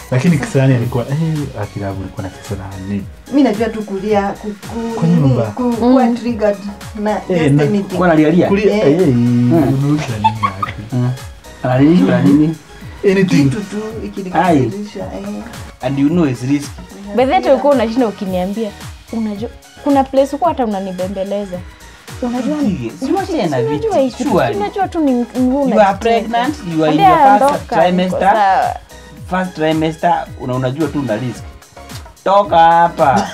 lakini kisani alikuwa eh, akilabu alikuwa na kisani mi najua tu kulia ku- ku- Kwa nini, nyumba. ku- kuwa triggered na Eh, just na- anything. Kwa nalialia. kulia Eh. eh, unarusha nini yake Analilishwa na nini? anything kitu tu ikinikasirisha eh. And you know it's risky. bedhete ulikuwa unashinda ukiniambia unajua kuna place huko hata unanibembeleza unajua Sige, si unacheza unajua vitu, hii kitu, surely. unajua tu ni mguu You are unacheza. pregnant, you are in Ambia your first ondoka, niko trimester. sawa. First trimester una unajua tu una risk. Toka hapa.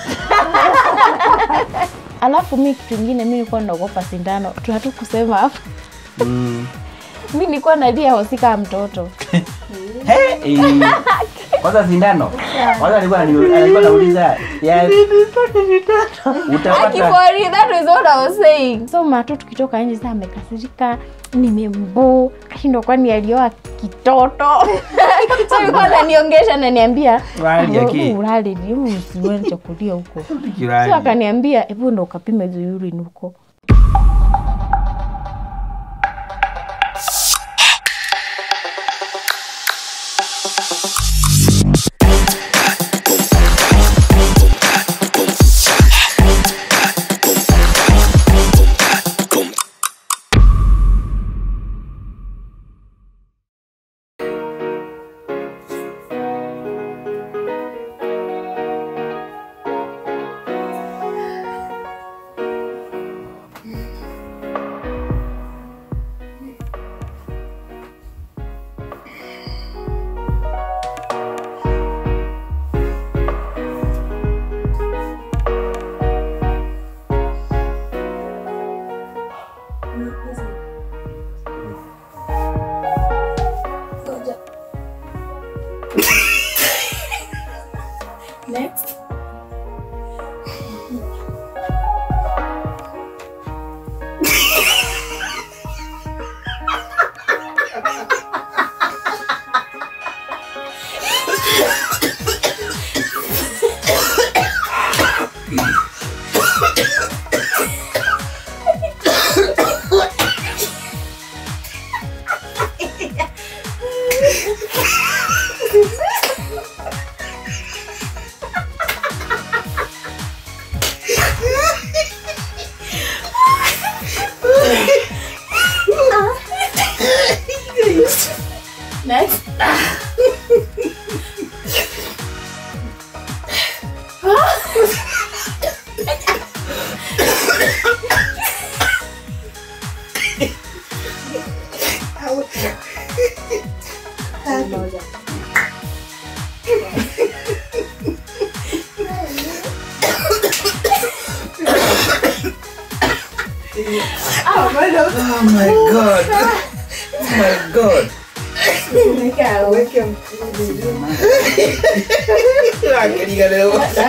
alafu mi kitu ingine mi nilikuwa naogopa sindano tunatu kusema hapa Mm. mi nilikuwa nalia hosika mtoto He, eh. Kwanza sindano. Kwanza alikuwa anani- alikuwa anauliza ya utapata Akifori, that is what I was saying. so mato tukitoka nje saa amekasirika nimembo kashindwa kwani alioa kitoto so alikuwa ananiongesha ananiambia Urali yake. urali usiwele chakulia huko kirani. so akaniambia hebu ndo ukapime hizo urine huko Oh my god. Oh my god. Angalia leo.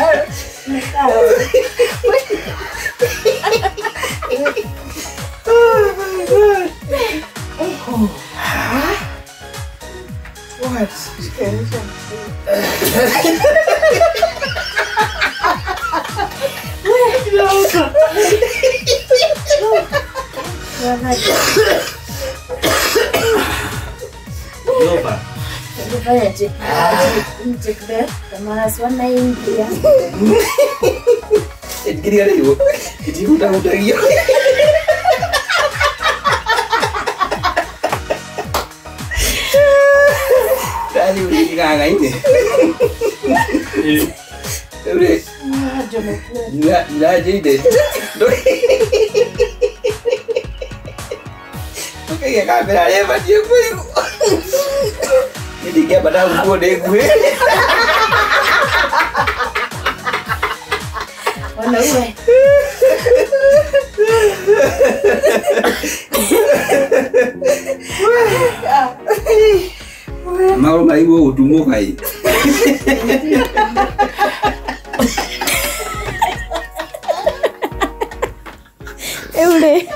Yoba. Kiri leo. Kiti utautagia. Tani uligaga ini. Ule. Ila ila jide. Oke ya kamera leva dia kuiku. Ini dia pada gua deh gue. Mau mai gua utumo kai. ule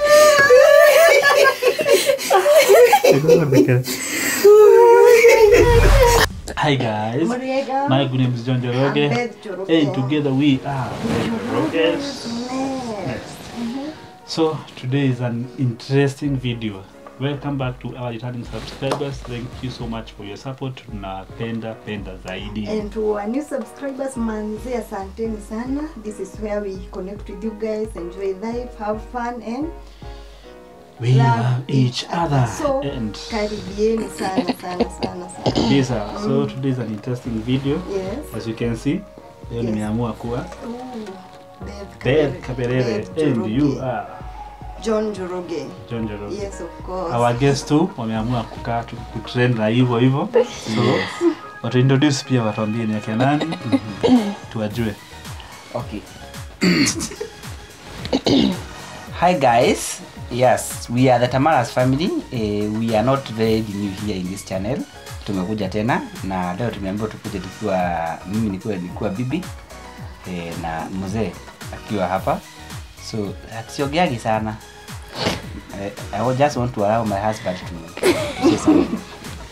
Hi guys, Muriega. my good name is John Joroge, I'm Beth Joroge. and together we are the Joroges. Next. So today is an interesting video. welcome back to our returning subscribers thank you so much for your support tunapenda penda zaidi And to our new subscribers, manze, asanteni sana. This is where we connect with you guys, enjoy life, have fun and we love each other So, and karibieni sana sana sana sana. kabisa so today is an interesting video Yes. as you can see leo Yes. nimeamua kuwa Ooh, Dave Beth Kaberere Dave and Njoroge. you are John Joroge. John Njoroge. Yes, of course. our guest tu wameamua kukaa tu- kutrend na hivyo hivyo so watu introduce pia watuambie ni akina nani tuwajue Okay. Hi guys. Yes, we are the Tamaras family. Uh, we are not very new here in this channel. Tumekuja tena na leo tumeambiwa tukuje tukiwa mimi nikiwa nilikuwa bibi eh, na mzee akiwa hapa. So siongeagi sana. Eh, I would just want to allow my husband to say something.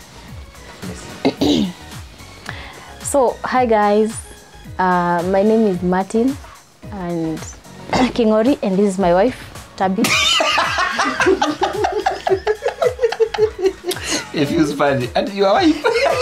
Yes. So, hi guys. Uh, my name is Martin and Kingori, and this is my wife, Tabi. It feels funny. And your wife.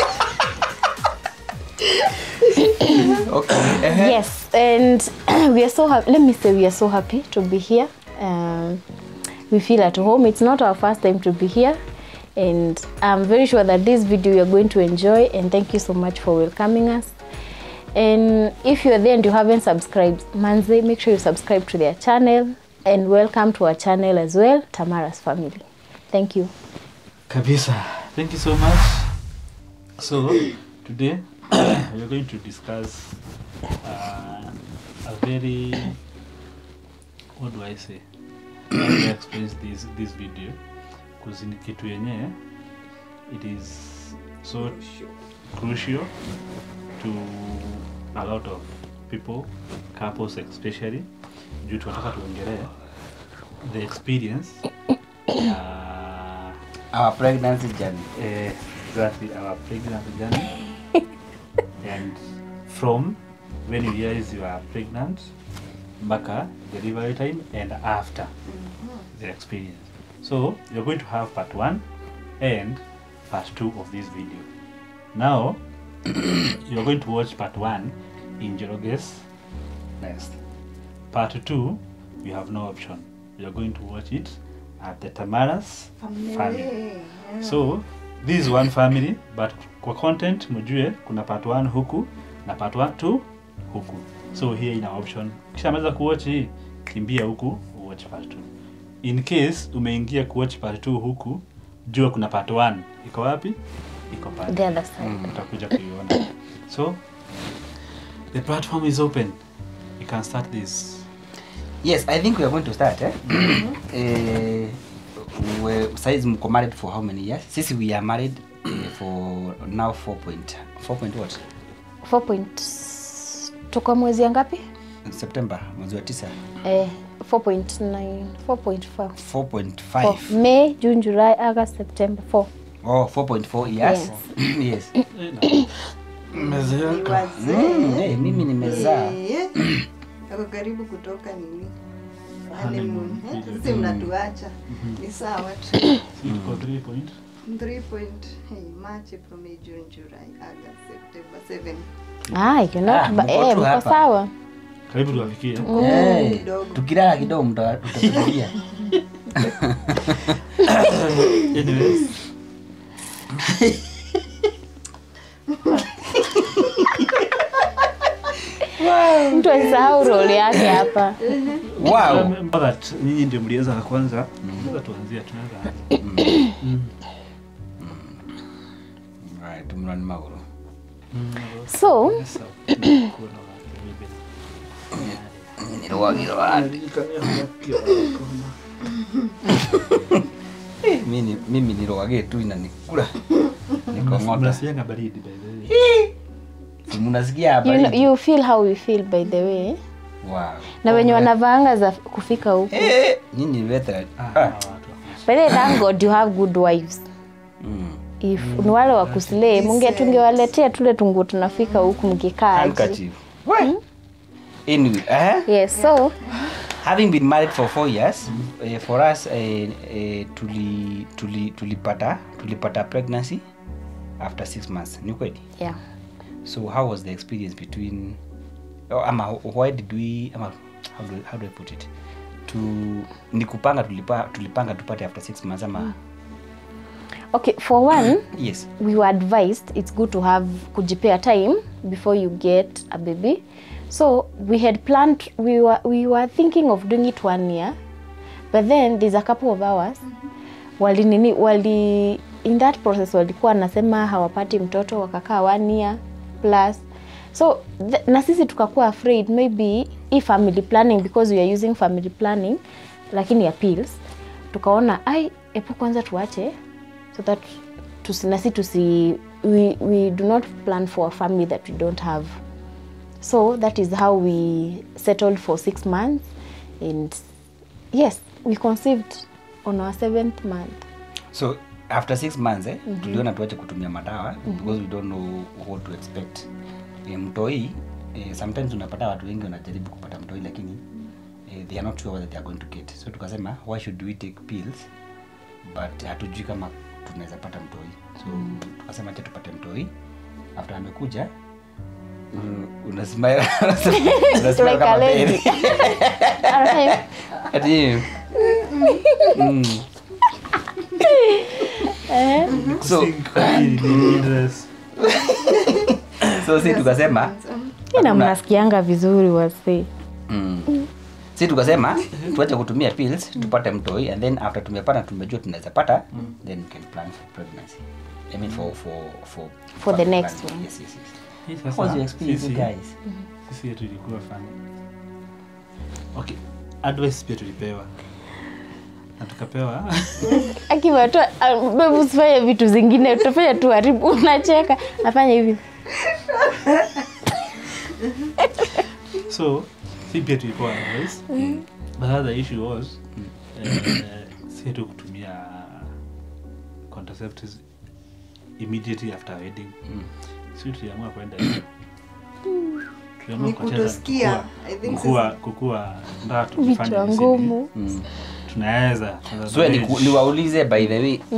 okay. uh-huh. yes, and we are so happy. Let me say, we are so happy to be here. Um, we feel at home. It's not our first time to be here, and I'm very sure that this video you are going to enjoy. And thank you so much for welcoming us. And if you're there and you haven't subscribed, Manze, make sure you subscribe to their channel. And welcome to our channel as well, Tamara's Family. Thank you. kabisa thank you so much so today we're going to discuss uh, a very what do i say how do i explain this this video because ni kitu yenye it is so crucial to a lot of people couples especially juu tunataka tuongelee the experience uh, Our pregnancy journey. uh, exactly our pregnancy journey and from when you realize you are pregnant mpaka delivery time and after the experience so you're going to have part one and part two of this video now you're going to watch part one in Joroge's nest part two you have no option you're going to watch it at the Tamara's family. Yeah. so this is one family but kwa content mjue kuna part 1 huku na part 1 2 huku so here ina option kisha maweza kuwatch hii kimbia huku watch part 2 in case umeingia kuwatch part 2 huku jua kuna part 1 iko wapi iko pale The other side. utakuja kuiona so the platform is open you can start this Yes, I think we are going to start. Eh? eh, we, size mko married for how many years? Sisi we are married eh, for now 4 point 4 point what? 4 point tuko mwezi ya ngapi September mwezi wa 9. eh, 4.9 4.5 4.5. Four. May, June, July, August, September 4. Oh, 4.4 years. yes. Ni wazee. Mm, eh, mimi nimezaa. Eh, Ako karibu kutoka nini? Honeymoon Honeymoon. Eh, period. Sisi mnatuacha. Ni sawa tu. Si tuko 3 point 3 point, hey, March, April, May, June, July, August, September, 7. Ah, you're not Ah, ba- mko eh, tu mko hapa. sawa. karibu tuwafikie Eh, kidogo. tukilala kidogo mta- mtatulia. anyways Mtu asisahau role yake hapa. Wow. Remember that nyinyi ndio mlianza la kwanza tunaweza tuanzia tunaweza anza. Right, tumrani maguru. So, Sasa, kuona watu maybe. Nilwagirwa. Eh, mimi mimi nilwage tu inanikula. Nikong'ota. Mnasikianga baridi by the way. Si Mnasikia you, habari? know, you feel how we feel by the way. Wow. Na wenye Congrats. wanavaanga za kufika huku. Eh, nyinyi ni veteran. Ah, Ah. hawa watu wako- By the way, thank God you have good wives. Mm. If ni wale wa kuslay, munge tungewaletea tule tungu tunafika huku mkikaa. aje. Handkerchief. What? Anyway, eh? Yes, so having been married for four years uh, for us uh, uh, tuli, tuli, tulipata tulipata pregnancy after six months ni kweli yeah so how was the experience between oh, ama why did we ama how do, how do i put it to ni kupanga tulipa, tulipanga tupate after six months ama okay for one yes we were advised it's good to have kujipea time before you get a baby so we had planned we were, we were thinking of doing it one year but then there's a couple of hours wali nini wali in that process walikuwa nasema hawapati mtoto wakakaa one year plus so th- na sisi tukakuwa afraid maybe hii family planning because we are using family planning lakini ya pills tukaona ai epo kwanza tuache so that tusi, nasi tusi we, we do not plan for a family that we don't have so that is how we settled for six months and yes we conceived on our seventh month so after six months eh, mm-hmm. tuliona tuache kutumia madawa mm-hmm. because we don't know what to expect eh, mtoi eh, sometimes unapata watu wengi wanajaribu kupata mtoi lakini eh, they are not sure whether they are going to get so tukasema why should we take pills but hatujui kama tunaweza pata mtoi so mm. tukasema acha tupate mtoi after amekuja mm, unasimama unasimama Like kama a lady. beri. Alright. Ati, mm. so Sink in dress. so si tukasema ina hakuna- mnasikianga vizuri wase mm. si tukasema tuache kutumia pills tupate mtoi and then after tumepata tumejua tunaweza pata then we can plan for pregnancy I mean for for for For the family next planning. one. yes yes yes Hii how sasa, was your experience sisi- guys sisi yetu ilikuwa fani okay advice pia tulipewa na tukapewa akiwatoa bebu usifanye vitu zingine utafanya tu haribu unacheka nafanya hivi so si pia tulipewa advice but the issue was eh, si tu kutumia contraceptives immediately after wedding si tuliamua kwenda hivyo. Tuliamua Ni kuachana kutosikia. kukua- I think kukua kukua ndaa tufanye vichwa hizi ngumu mm. tunaweza tunaweza so ni, manage. niwaulize by the way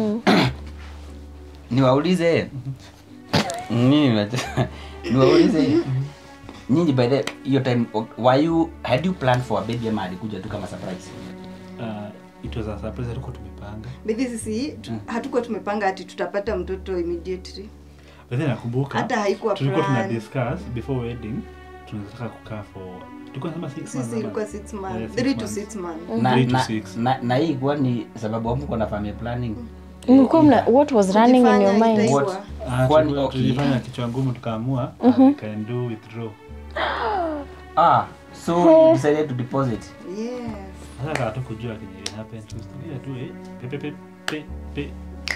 niwaulize nini mnach- niwaulize nyinyi by the hiyo time were you had you planned for a baby ama alikuja tu kama surprise uh, it was a surprise hatuko tumepanga Bithi sisi tu- hatukuwa tumepanga ati tutapata mtoto immediately but then nakumbuka Hata haikuwa tulikuwa tuna plan. discuss before wedding tunataka kukaa for tulikuwa nasema six months sisi ama- ilikuwa six Yeah, months six three to months. six months na, Three to na, six. na, na hii kuwa ni sababu amko na family planning mlikuwa mna what was running in your Kujifanya mind itaitwa. What? Ah, Kwani- tulikuwa- okay. tulifanya kichwa ngumu tukaamua we can do withdraw ah so you decided to deposit yes sasa hatukujua kenye will happen tusikia tu eh pe pe pe pe pe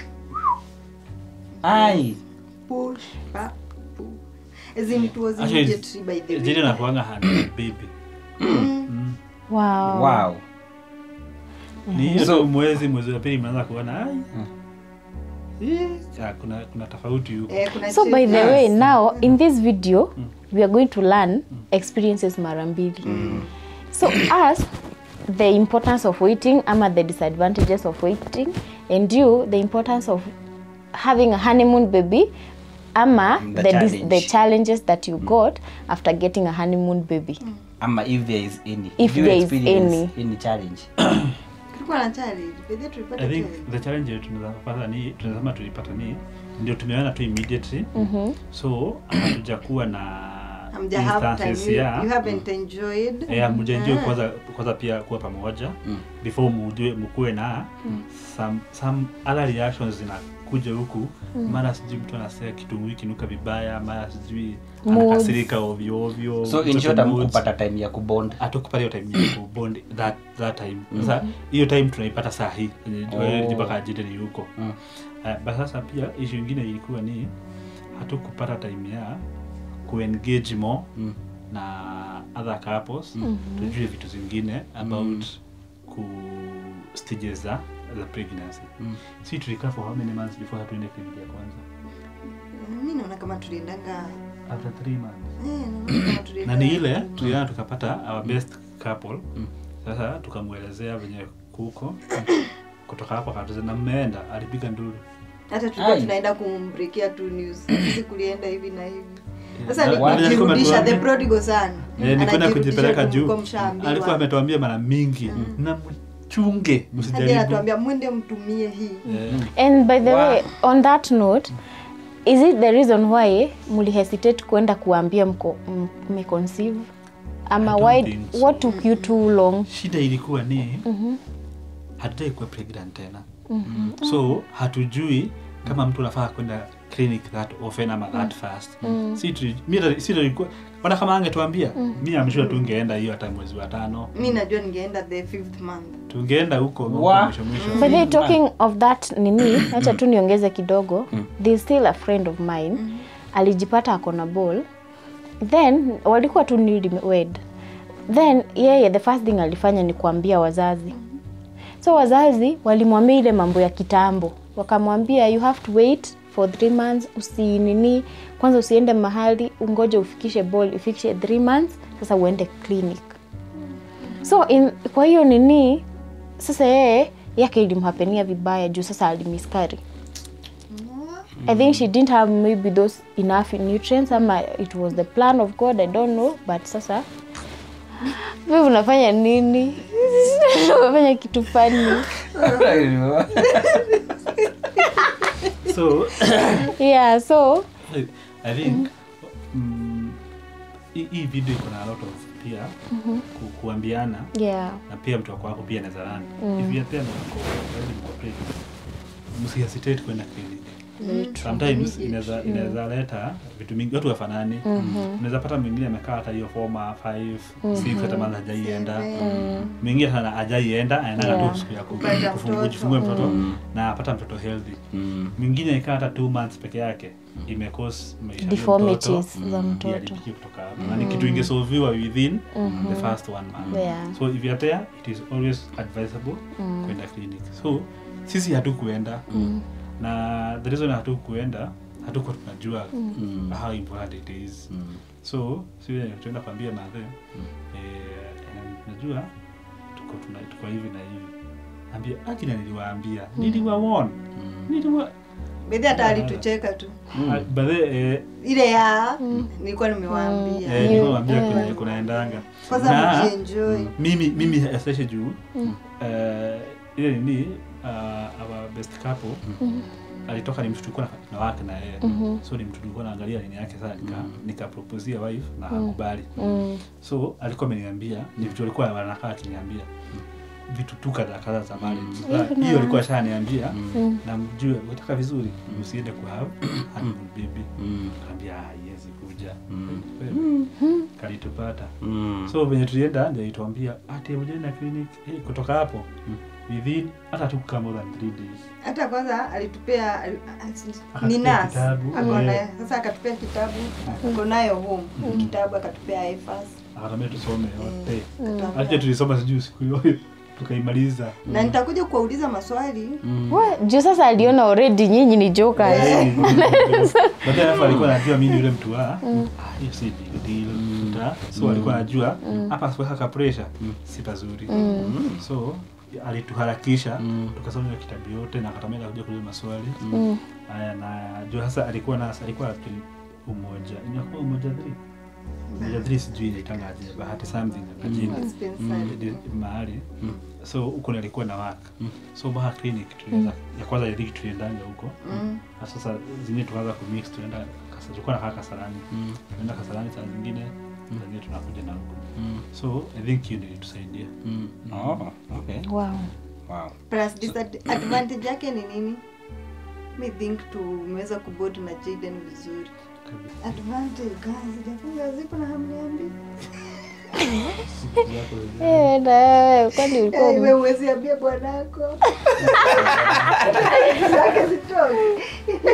ai push pa push as in it was Actually, immediately by the way jili nakuanga hand baby Mm. wow, wow ni hiyo So- tu mwezi mwezi wa pili mnaanza kuona ai eh, ah, kuna kuna tofauti huko eh, kuna so by the changes. way now in this video we are going to learn experiences mara mbili so us the importance of waiting ama the disadvantages of waiting and you the importance of having a honeymoon baby ama The the, dis- challenge. the challenges that you got after getting a honeymoon baby ama if there is any If Do you there is experience any. any challenge tulikuwa na challenge by the way tulipata I think challenge. the challenge yetu tunaweza kupata ni tunasema tulipata ni ndio tumeona tu immediately so hatujakuwa na Hamja have instances time you, ya you haven't enjoyed eh, hamjaenjoy Ah. kwanza kwanza pia kuwa pamoja before mujue mkuwe na some, some other reactions zinakuja huku mara sijui mtu anasea kitunguu kinuka vibaya mara sijui Moods. anakasirika ovyo ovyo so in mtoto short moods. amkupata time ya kubond hatukupata hiyo time ya kubond that, that time sasa hiyo time tunaipata saa hii Oh. mpaka ajide ni huko Mm. Eh, but sasa pia ishu ingine ilikuwa ni hatukupata time ya kuengage more Mm. na other couples tujue vitu zingine about ku stages za za pregnancy Mm. si tulikaa for how many months before hatuende kliniki ya kwanza mi naona kama tuliendanga after three months eh, naona kama na tuliendanga ni ile tuliana tukapata our best couple sasa tukamwelezea venye kuko kutoka hapo akatuza na mmeenda alipiga nduru hata tulikuwa Ai. tunaenda kumbrikia tu news sisi kulienda hivi na hivi sasa Na- ni na vile alikuwa kujirudisha the ametuambia- prodigal son Eh, ni kwenda Anajirudisha kujipeleka tu juu mlikuwa mshaambiwa. alikuwa ametuambia mara mingi na mchunge hadi msijaribu anatuambia mwende mtumie hii Eh, and by the Wow. way on that note is it the reason why mulihesitate kwenda kuambia mko m- mmeconceive ama I don't why think so. what took you too long shida ilikuwa ni hatutaki kuwa pregnant tena so hatujui kama mtu anafaa kwenda clinic that often ama that fast si tu- mi ta- si tulikuwa ona kama angetuambia mi amshua tungeenda hiyo hata mwezi wa tano mi najua ningeenda the fifth month tungeenda huko huko Wa- mwisho mwisho By the way, talking of that nini acha tu niongeze kidogo there's still a friend of mine alijipata ako na ball then walikuwa tu newly wed then yeye the first thing alifanya ni kuambia wazazi so wazazi walimwambia ile mambo ya kitambo wakamwambia you have to wait for three months usinini kwanza usiende mahali ungoje ufikishe ball ifikishe three months sasa uende clinic so in, kwa hiyo nini sasa yeye yake ilimhapenia vibaya juu sasa alimiskari i think she didn't have maybe those enough nutrients ama it was the plan of god i don't know but sasa vi unafanya nini unafanya kitu fani so yeah so i think mm, hii hii video iko na a lot of pia ku, kuambiana yeah na pia mtu wako wako pia anaweza run if you are pia mko already mko pregnant msihesitate kwenda clinic very true sometimes inaweza inaweza leta vitu mingi watu wafanani unaweza pata mwingine amekaa hata hiyo forma 5 6 hata maana hajaienda mwingine hata hajaienda anaenda Yeah. tu siku ya ku- Kupata kufungu- mtoto. kujifungua mtoto na apata mtoto healthy mwingine ikaa hata 2 months peke yake imecause maisha ya huyo deformities mtoto za mtoto iharibike kutoka hapo na ni kitu ingesolviwa within the first one month Yeah. so if you're there it is always advisable kwenda clinic so sisi hatukuenda na the reason hatukuenda hatuko tunajua how important it is so si tuenda kwambia madhe eh, najua tuko tuna, tuko hivi na hivi ambia akina niliwaambia niliwawon niliwa bedhi hata alitucheka tu Ah, but then, eh, ile ya nilikuwa nimewaambia eh, niliwaambia kwenye kunaendanga kwanza Na- mjienjoy mimi mimi especially juu eh, ile nini uh, our best couple alitoka ni mtu tulikuwa na- na wake na yeye so ni mtu tulikuwa naangalia nini yake sasa nika nikaproposia wife na hakubali mm. so alikuwa ameniambia ni vitu alikuwa wanakaa akiniambia vitu tu kadha kadha za marriage Sasa, hiyo alikuwa ashaniambia na mjue utaka vizuri usiende ku have honeymoon baby kaambia haiwezi kuja kalitupata so venye tulienda ndio ituambia ati ujaenda clinic eh, kutoka hapo within hata tu kama more than three days hata kwanza alitupea ali- Akatupea ni nas kitabu, akona eh. sasa akatupea kitabu ako nayo home kitabu akatupea ifas akatambia tusome yote acha tulisoma sijui siku hiyo tukaimaliza na nitakuja kuwauliza maswali We, juu sasa aliona already nyinyi ni jokers baadaye alafu alikuwa anajua mimi ni yule mtu wa ah, hiyo si big deal Uta- so alikuwa anajua hapa asiweka ka pressure si pazuri so alituharakisha tukasoma hiyo kitabu yote na akatamia kuja kuuliza maswali haya na jua sasa alikuwa na alikuwa actually umoja inakuwa umoja 3 umoja 3 sijui inaitangaje bahati something na jina dispensary. Di- mahali so huko nilikuwa na waka so baha clinic tulianza ya kwanza ya dhiki tuliendanga huko Mm. na sasa zingine tukaanza kumix tuenda Kasa- tulikuwa nakaa kasarani tuenda kasarani saa zingine saa zingine tunakuja na huko so i think hiyo ndio ilitusaidia Oh, okay. wow. Wow. plus disadvantage yake ni nini mi think tumeweza kubod na jaden vizuri advantage guys sijafunga zipo na hamniambi Eh, na wewe, kwani ulikuwa Eh, we uwezi ambia bwanako zake zitoki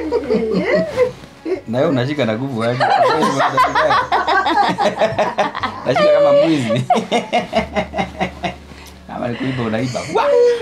na wewe unashika na nguvu aje nashika kama mwizi kama nikuiba unaiba Wa!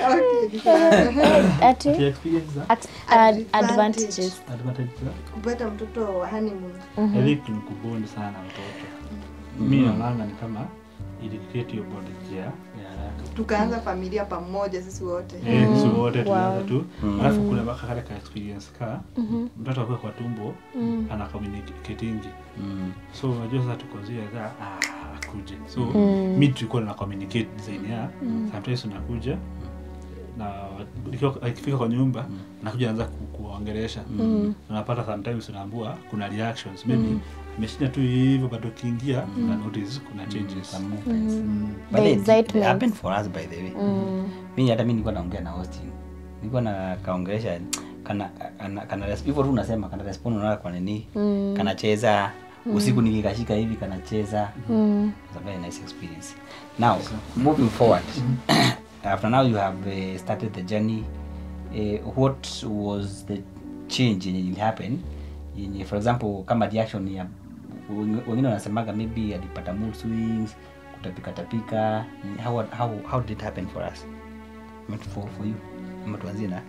ati Pia experience za at, ad, Advantage. advantages advantage za kupata mtoto wa honeymoon I think ni kubond sana mtoto mi naonanga ni kama ili create hiyo bond ya ya haraka tukaanza familia pamoja sisi wote Eh, sisi wote tulianza Wow. tu alafu kuna mpaka kale ka experience ka mtoto akuwa kwa tumbo ana communicatingi Mm. so unajua sasa tuko zile za ah, akuje so mi tulikuwa na communicate design ya sometimes unakuja na nikiwa- akifika kwa nyumba nakuja naanza ku- kuwaongelesha unapata sometimes unaambua kuna reactions maybe ameshinda tu hivyo bado ukiingia na notice kuna changes Some movements. The But it- it excitement. happened for us by the way mi hata mi nilikuwa naongea na Austin nilikuwa na kaongelesha kana kana, kana res- hivyo tu unasema kana respond unaona kwa nini kanacheza usiku nikikashika hivi kanacheza It's a very nice experience now moving forward after now you have uh, started the journey uh, what was the change yenye will happen yenye for example kama reaction ya wengi- wengine wanasemaga maybe alipata mood swings kutapika tapika how, how, how did it happen for us Ama for, for you ama tuanzie na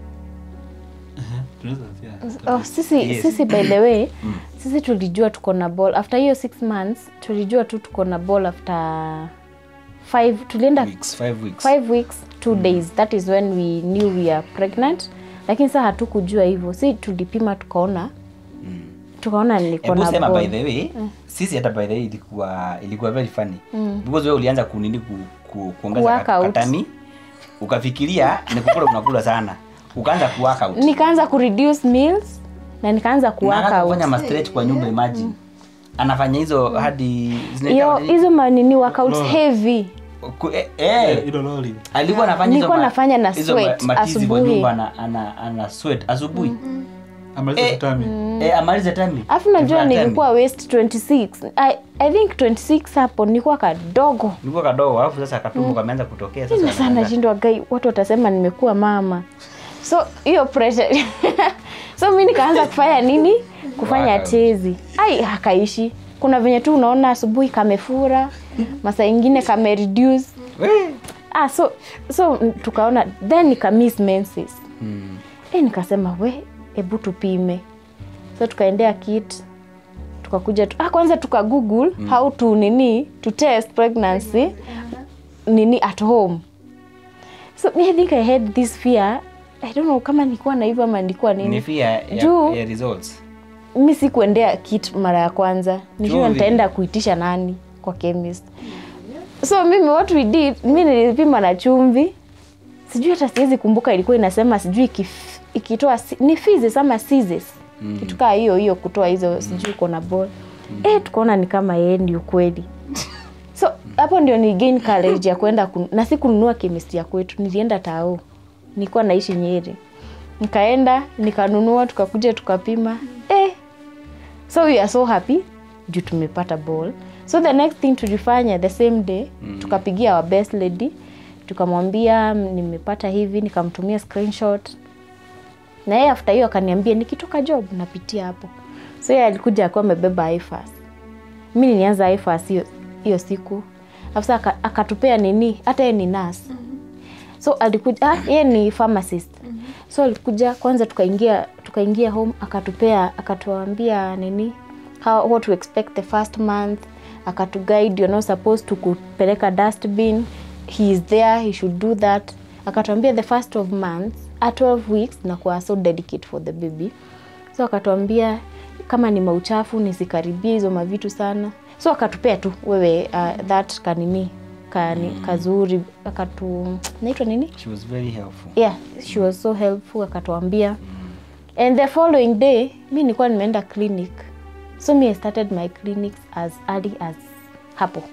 tunaweza anzia- oh, sisi, Yes. sisi by the way sisi tulijua tuko na ball after hiyo six months tulijua tu tuko na ball after five tulienda weeks five weeks five weeks two days that is when we knew we are pregnant lakini saa hatukujua hivyo si tulipima tukaona tukaona niko Hebu na sema by ball the way sisi hata by the way ilikuwa ilikuwa very funny because wewe ulianza kunini ku, ku, kuongeza Work ka- out. katani ukafikiria ni kukula unakula sana ukaanza ku work out nikaanza kureduce meals na nikaanza Na kuwaka anaanza out kufanya ma stretch kwa nyumba imagine anafanya hizo hadi hiyo zinaitwa nini? hizo manini workouts Lola. heavy Ku- eh, eh, hilo loli alikuwa anafanya hizo Nilikuwa ma- nafanya na hizo ma- sweat matizi kwa asubuhi. nyumba ana, ana, ana sweat asubuhi amaliza Eh, tutami eh, amalize tami alafu najua Kifanya tami. nilikuwa waist 26 I, i think 26 hapo nilikuwa kadogo nilikuwa kadogo alafu sasa katumbo kameanza kutokea Tena sasa sana anaanza- nashindwa gai watu watasema nimekuwa mama so hiyo pressure so mi nikaanza kufanya nini kufanya Workout. tezi ai hakaishi kuna venye tu unaona asubuhi kamefura masaa ingine kame reduce Wee. ah, so so mm, tukaona then nika miss menses Mm. e, nikasema we hebu tupime so tukaendea kit tukakuja tu, ah, kwanza tuka google mm. how to nini to test pregnancy nini at home so me i think i had this fear i don't know kama nilikuwa na hivyo ama nilikuwa ni nini fear ya, Juu- ya results mi sikuendea kit mara ya kwanza nijua Chumvi. nitaenda kuitisha nani kwa chemist so mimi what we did mi nilipima na chumvi sijui hata siwezi kumbuka ilikuwa inasema sijui ikif- ikitoa si- ni physis ama sizes mm. kitu kaa hiyo hiyo kutoa hizo sijui uko na ball mm. eh tukaona ni kama yeye ndio kweli so hapo ndio ni gain courage ya kwenda kun... na si kununua chemist ya kwetu nilienda tao nilikuwa naishi nyeri nikaenda nikanunua tukakuja tukapima eh so we are so happy juu tumepata ball so the next thing tulifanya the same day mm. tukapigia our best lady tukamwambia "Mm, nimepata hivi nikamtumia screenshot na yeye after hiyo akaniambia nikitoka job napitia hapo so yeye alikuja akiwa amebeba ifas mi nilianza ifas hiyo hiyo siku afisa aka- akatupea nini hata yeye ni nas so alikuja ah, yeye ni pharmacist so alikuja kwanza tukaingia tukaingia home akatupea akatuambia nini how, what to expect the first month akatuguide you're not supposed to kupeleka dustbin he is there he should do that akatuambia the first of months at 12 weeks nakuwa so dedicate for the baby so akatuambia kama ni mauchafu nisikaribie hizo mavitu sana so akatupea tu wewe uh, that kanini kani, kazuri akatu naitwa nini she was very helpful yeah she was so helpful akatuambia and the following day mi nilikuwa nimeenda clinic so me I started my clinics as early as hapo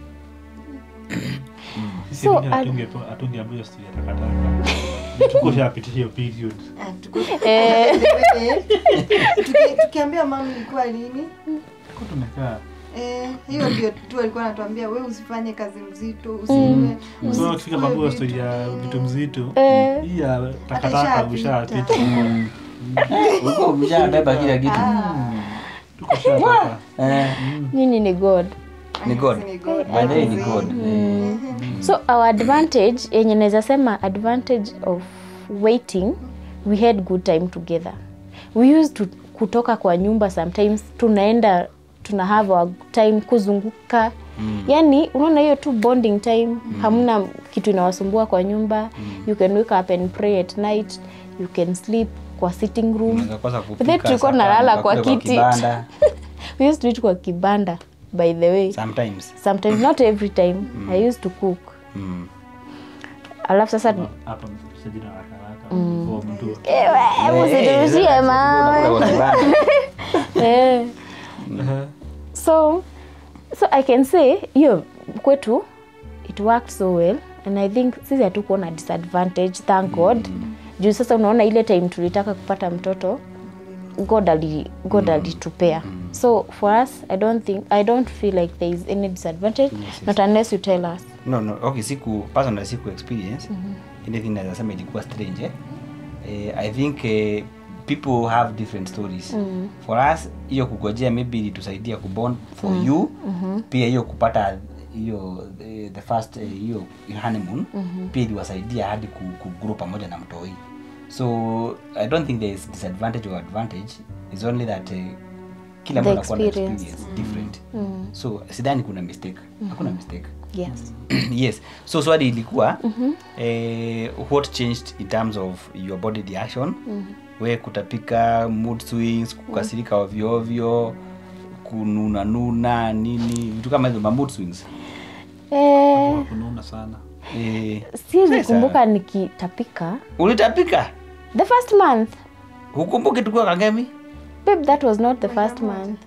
Sisi So, wengine al- hatunge- hatungeambiwa hiyo story ya takataka tuko shapitia hiyo period Ah, tuko- Eh. Tuki- tukiambia mama ilikuwa lini tuko tumekaa Eh, hiyo ndio tu alikuwa anatuambia we usifanye kazi mzito usiwe so ukifika babu ya story ya vitu mzito Eh. hii ya takataka Atashapita. ushapita ulikuwa umeshabeba kila kitu tuko shatoka eh, nyinyi ni god ni god Ni God. by the way ni god eh, so our advantage yenye naweza sema advantage of waiting we had good time together we used to kutoka kwa nyumba sometimes tunaenda tuna have our time kuzunguka Mm. yani unaona hiyo tu bonding time hamna kitu inawasumbua kwa nyumba you can wake up and pray at night you can sleep kwa sitting room Unaweza kosa then kupika, tulikuwa sapa, nalala kwa mkakule kiti kibanda. we used to eat kwa kibanda by the way sometimes sometimes not every time i used to cook mm. alafu sasa hapa msajili na haraka haraka kwa mtu Ewe, Eh, msiturushie sasa mawe. unakula kwa kibanda. Eh. so so i can say hiyo kwetu it worked so well and i think sisi hatukuwa na disadvantage thank god juu sasa unaona ile time tulitaka kupata mtoto god ali god alitupea so for us i don't think i don't feel like there is any disadvantage not unless you tell us no no okay siku personal siku experience anything naweza sema ilikuwa strange eh? Eh, i think eh, people have different stories for us hiyo kugojea maybe ilitusaidia kubond for you pia hiyo kupata hiyo eh, the first eh, hiyo honeymoon pia iliwasaidia hadi ku, kuguru pamoja na mtoi so i don't think there is disadvantage or advantage is only that eh, kila The mtu anakuwa na experience. experience different so sidhani kuna mistake hakuna mistake yes yes so swali ilikuwa eh, what changed in terms of your body reaction we kutapika mood swings kukasirika ovyo ovyo kununanuna nini vitu kama hizo ma mood swings eh, kununa sana eh, siwezi Sasa. kumbuka nikitapika ulitapika the first month hukumbuki tukiwa kangemi babe that was not the first month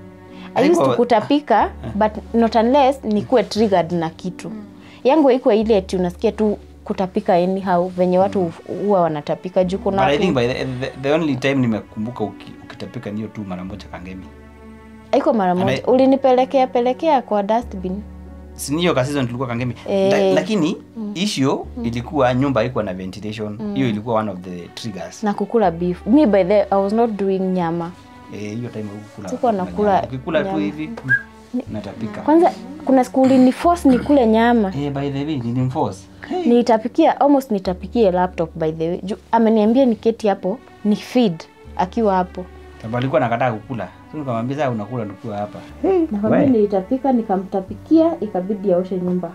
i used to Haikuwa- kutapika but not unless nikuwe triggered na kitu yangu haikuwa ile ati unasikia tu kutapika anyhow venye watu huwa wanatapika juu kuna but i watu think by the, the, the only time nimekumbuka uki, ukitapika niyo tu mara moja kangemi haiko mara And moja I- ulinipelekea pelekea kwa dustbin siniyo kasizon tulikuwa kangemi Eh. La, lakini issue ilikuwa nyumba haikuwa na ventilation hiyo ilikuwa one of the triggers na kukula beef me by the i was not doing nyama Eh, hiyo time hukukula Sikuwa nyama. nakula ukikula tu nyama. hivi natapika kwanza kuna siku uliniforce nikule nyama eh, by the way nilimforce nitapikia almost nitapikie laptop by the way juu ameniambia niketi hapo ni feed akiwa hapo sababu alikuwa nakataa kukula so nikamwambia sasa unakula nikiwa hapa nakwambia We. nilitapika nikamtapikia ikabidi aoshe nyumba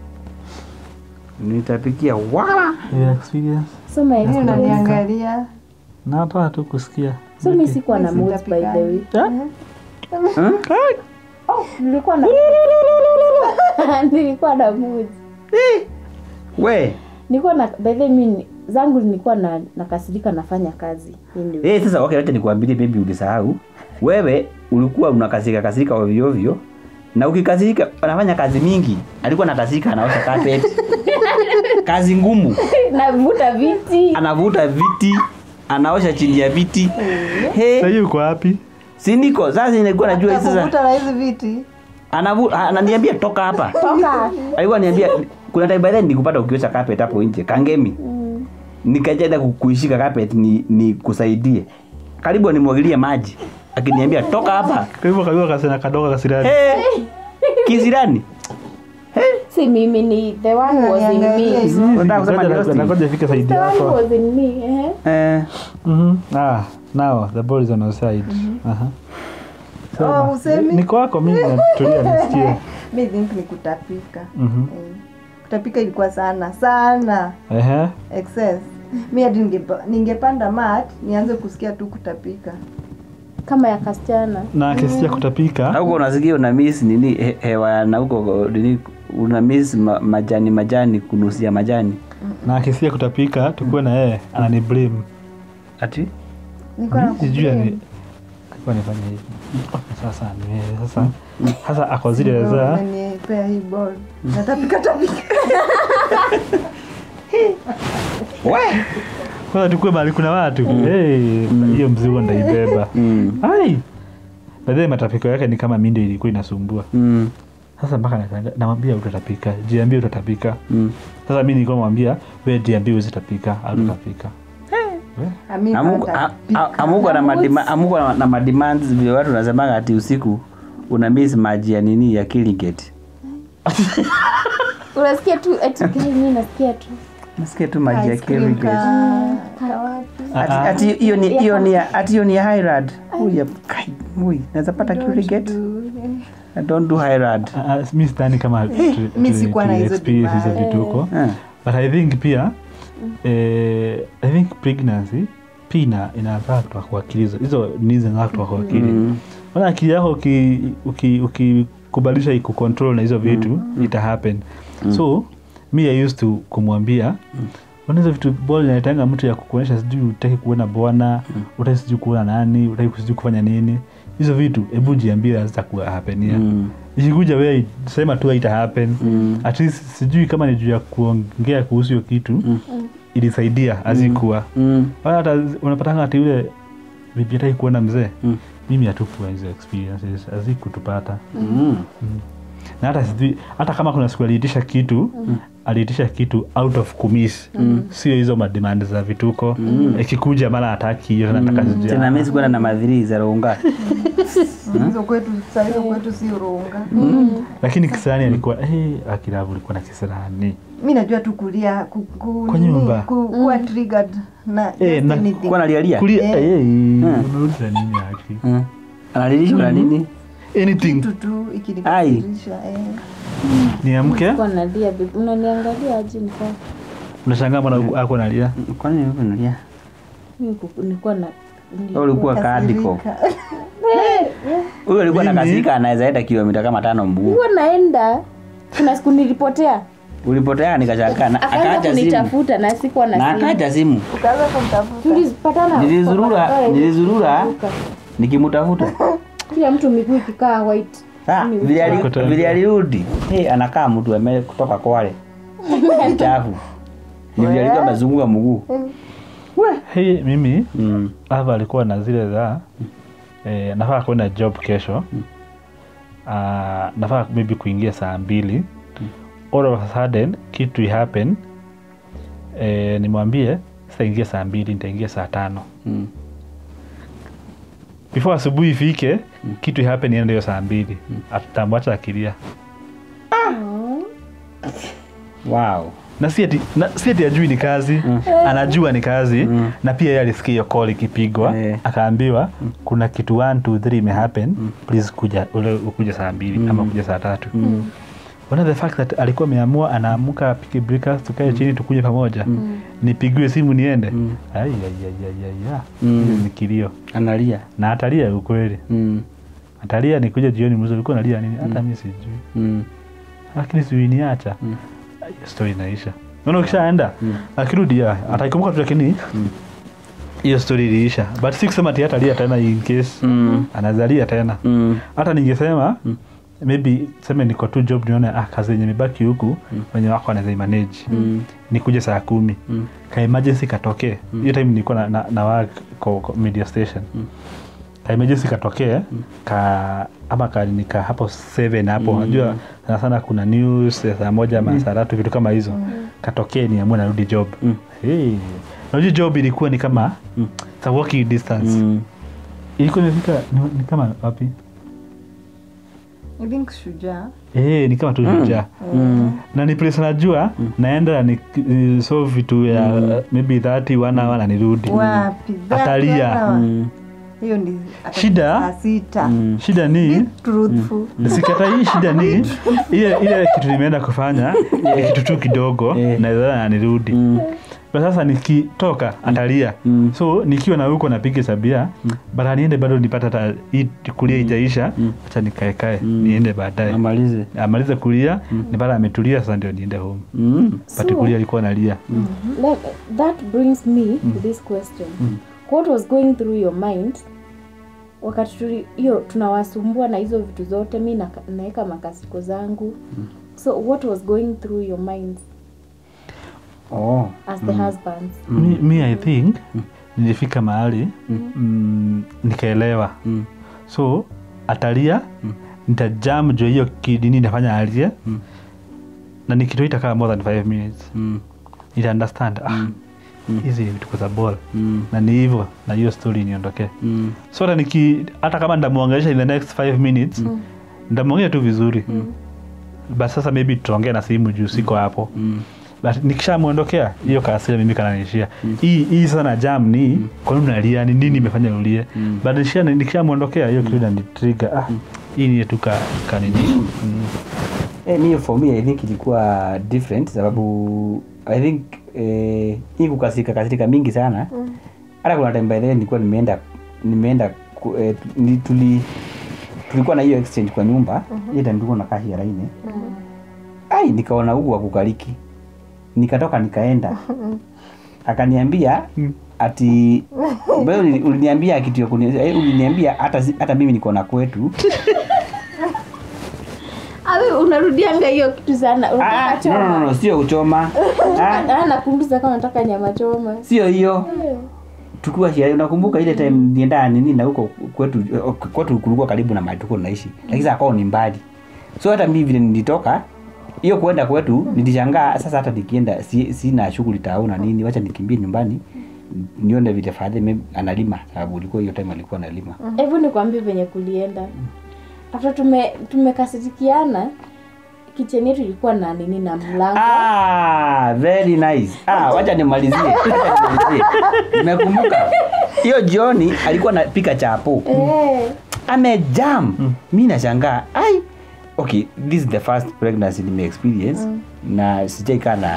nitapikia wala yeah, experience so my Mimi experience- unaniangalia nataka tu kusikia so mi sikuwa na Mimi moods by the way sitapikani. oh, nilikuwa na nilikuwa na moods we nilikuwa na by the way mi zangu nilikuwa na nakasirika nafanya kazi anyway. eh, sasa okay, acha nikuambilie maybe ulisahau wewe ulikuwa unakasirika kasirika ovyo ovyo na ukikasirika anafanya kazi mingi alikuwa anakasirika anaosha carpet kazi ngumu navuta viti anavuta viti anaosha chini ya viti hey, sahii uko wapi si niko sasa nilikuwa najua sasa Atakuvuta na hizi viti anavu ananiambia toka hapa toka alikuwa niambia kuna time by then nikupata ukiosha carpet hapo nje kangemi nikajaenda ku- kuishika carpet ni, ni kusaidie karibu animwagilie maji akiniambia toka hapa kwa hivyo kaliwa kasena kadogo kasirani hey, kisirani si mimi ni the one was in me Unataka kusema ni roasting? nakoja fike saidi the one yako was in me eh? eh, Mhm. ah now the ball is on our side Aha. Sema. Oh, usemi? niko wako mimi natulia nisikie mi think ni kutapika Mhm. Eh, kutapika ilikuwa sana sana Ehe. excess mi hadi ningepa- ningepanda mat nianze kusikia tu kutapika kama ya kasichana na kesi ya kutapika huko unasikia una miss nini he, hewa na huko nini una miss ma, majani majani kunusia majani na kesi ya kutapika tukuwe na yeye anani blame ati niko na sijui ani kublame. alikuwa nifanya hivi sasa ni yeye sasa sasa ako zile za Umenipea hii ball natapika tapika we kwanza tukue mahali kuna watu hey, hiyo mzigo ndaibeba mm. ai baadhi matapiko yake ni kama mindo ilikuwa inasumbua Mm. sasa mpaka nashangaa, namwambia utatapika jiambie utatapika Mm. sasa mi nilikuwa namwambia we jiambie uzitapika au tutapika Ami Amuko- a- a- amuko na madima- amuko na- na mademands vile watu nasemaga ati usiku una miss maji ya nini ya kiligate unasikia tu eti gani mimi nasikia tu nasikia tu maji ya kiligate ati Ah, ah. ati hiyo ni hiyo ni ya- ati hiyo ni ya highland huyu kai huyu naweza pata kiligate don't do high rad Ah, ah, mi sidhani kama tu- mi tu- sikuwa na tu- hizo experience hizo demand. vituko Eh. but i think pia eh, i think pregnancy pia ina inafaa kutoka kwa akili hizo hizo ni zinafaa kutoka kwa akili Mm. maana akili yako ukikubalisha uki, uki ukikubalisha ikucontrol na hizo vitu ita happen so mi i used to kumwambia Ona hizo vitu bol inaitanga mtu ya kukuonyesha sijui utaki kuona bwana utaki sijui kuona nani utaki sijui kufanya nini hizo vitu hebu jiambie hazitakuwa hapenia Mm. ikikuja we sema tu haita happen Mm. at least sijui kama ni juu ya kuongea kuhusu hiyo kitu ilisaidia azikuwa Mm. Wala hata unapatanga ati yule bibi hataki kuona mzee Mm. mimi hatukuwa hizo experiences hazikutupata Mm. na hata sijui hata kama kuna siku aliitisha kitu aliitisha kitu out of kumis sio hizo mademand za vituko ikikuja mara hataki hiyo nataka sijui tena mi sikuenda na madhiri za runga hizo kwetu saa hizo kwetu si urunga lakini kisirani alikuwa hey, akilavu ulikuwa na kisirani mi najua tu kulia ku, ku, Kwa nini, nyumba. ku, kuwa triggered na Eh, just na- anything. kuwa nalialia kulia Eh. hey, Mm. unauliza nini haki Mm. analilishwa na nini anything kitu tu ikinikasirisha eh. niamke Kwa nalia babe. Unaniangalia aje niko unashangaa mbona ako nalia kwani uko nalia mimi kuku- nilikuwa na Wewe ulikuwa kadiko Kasirika. huyo alikuwa na Mimi- kasirika anaweza enda kilomita kama tano mguu nilikuwa naenda kuna siku nilipotea ulipotea nikashaka na akaanza akaacha simu kunitafuta na sikuwa na na simu akaacha simu Ukaanza kumtafuta tulipatana Nilizurura- kwa barabara hivi, nilizurura. tukavuka. nikimutafuta kila mtu miguu ikikaa white Ah, Mimi vile ali- Uko tayari. vile alirudi hey, anakaa mtu ame kutoka kwale chafu ni vile alikuwa amezunguka mguu hey, mimi mm. hapa alikuwa na zile za eh, nafaa kwenda job kesho uh, nafaa maybe kuingia saa mbili all of a sudden kitu happen eh, nimwambie sitaingia saa mbili nitaingia saa tano Mm. before asubuhi ifike kitu happen iende hiyo saa mbili atamwacha akilia wow na si ati na si ati ajui ni kazi anajua ni kazi na pia yeye alisikia hiyo call ikipigwa Eh. akaambiwa kuna kitu 1 2 3 imehappen please kuja ule ukuja saa mbili ama kuja saa tatu Ona the fact that alikuwa ameamua anaamuka apige breakfast tukae chini tukuje pamoja nipigiwe simu niende Ai, ai, ai, ai, ai, ah. Mm. Hiyo ni kilio analia na atalia ukweli mm. atalia nikuja jioni mzuri ulikuwa nalia nini hata mi sijui Mm. lakini siuiniacha Mm. stori inaisha naona ukishaenda akirudi ya ataikumbuka tu lakini hiyo stori iliisha but si kusema ati hatalia tena in case Mm. anazalia tena Mm. hata ningesema maybe seme niko tu job nione ah, kazi yenye imebaki huku wenye wako anaweza imanage Mm. nikuje saa kumi Mm. ka emergency katokee hiyo time nilikuwa na, na, na work ko, ko media station ka emergency katokee ka ama ka nika hapo 7 hapo unajua sana sana kuna news ya saa moja ama saa tatu vitu kama hizo katokee niamue narudi job Mm. hey. najua job ilikuwa ni kama it's a walking distance Mm. ilikuwa imefika ni, ni kama wapi I think shujaa Eh, ni kama tu shujaa Mm. na ni place najua naenda ni, ni so vitu ya maybe 30 one hour na nirudi wapi That Atalia. one hour. Mm. hiyo ni ata- Shida? saa sita Mm. shida ni Be truthful sikata hii shida ni ile ile kitu nimeenda kufanya ni kitu tu kidogo Eh. naweza na nirudi Mm. but sasa nikitoka atalia Mm. so nikiwa na huko napiga sabia but aniende bado nipata hata hii kulia ijaisha acha nikaekae niende baadaye amalize amalize kulia nipata ametulia sasa ndio niende home mm. but kulia alikuwa nalia Let, that brings me to this question what was going through your mind wakati tuli- hiyo tunawasumbua na hizo vitu zote mi naka- naweka makasiko zangu so what was going through your mind oh. as the husbands mi, mi i think nilifika mahali mm, nikaelewa Mm. so atalia nitajam juu hiyo kidini nafanya alie na nikitoita kama more than 5 minutes Mm. nita understand ah, hizi ni vituko za ball Mm. na ni hivyo na hiyo story niondokee Mm. so hata niki hata kama ndamwongelesha in the next 5 minutes ndamwongea tu vizuri but sasa maybe tutaongea na simu juu siko hapo Mm. but nikishamwondokea hiyo kaasira mimi kananiishia hii hii sasa na jam ni kwa nini unalia ni nini imefanya ulie but nikisha- nikishamwondokea hiyo kitu inanitrigger ah hii ni tu ka kanini mm. Eh, mi for me I think ilikuwa different sababu I think eh, hii kukasirika kasirika mingi sana hata kuna time by then nilikuwa nimeenda nimeenda ku- eh, ni, tuli tulikuwa na hiyo exchange kwa nyumba mm-hmm. time tulikuwa na kashi ya laini ai nikaona huku wakukaliki nikatoka nikaenda akaniambia ati wewe uli- uliniambia kitu ya kuni- eh, uliniambia hata si- hata mimi niko na kwetu awe unarudianga hiyo kitu sana Ah, unataka no, no, no, choma no, sio kuchoma Ah, Ah, nakumbuza kama nataka nyama choma sio hiyo tukiwa shia unakumbuka ile time nienda nini na huko kwetu eh, kwetu kulikuwa karibu na mahali tulikuwa tunaishi lakini sasa kwao ni mbali so hata mimi vile nilitoka hiyo kuenda kwetu nilishangaa sasa hata nikienda si, sina shughuli tao na nini wacha nikimbie nyumbani nione vile fadhi analima sababu ulikuwa hiyo time alikuwa analima hebu nikwambie venye kulienda after tume tumekasirikiana kicheni yetu ilikuwa na nini na mlango Ah, very nice. Ah, wacha nimalizie. Wacha nimalizie. Nimekumbuka. Hiyo jioni alikuwa anapika chapo. Eh, Amejam. Mimi nashangaa. Ai. Okay, this is the first pregnancy nime experience na sijaikaa na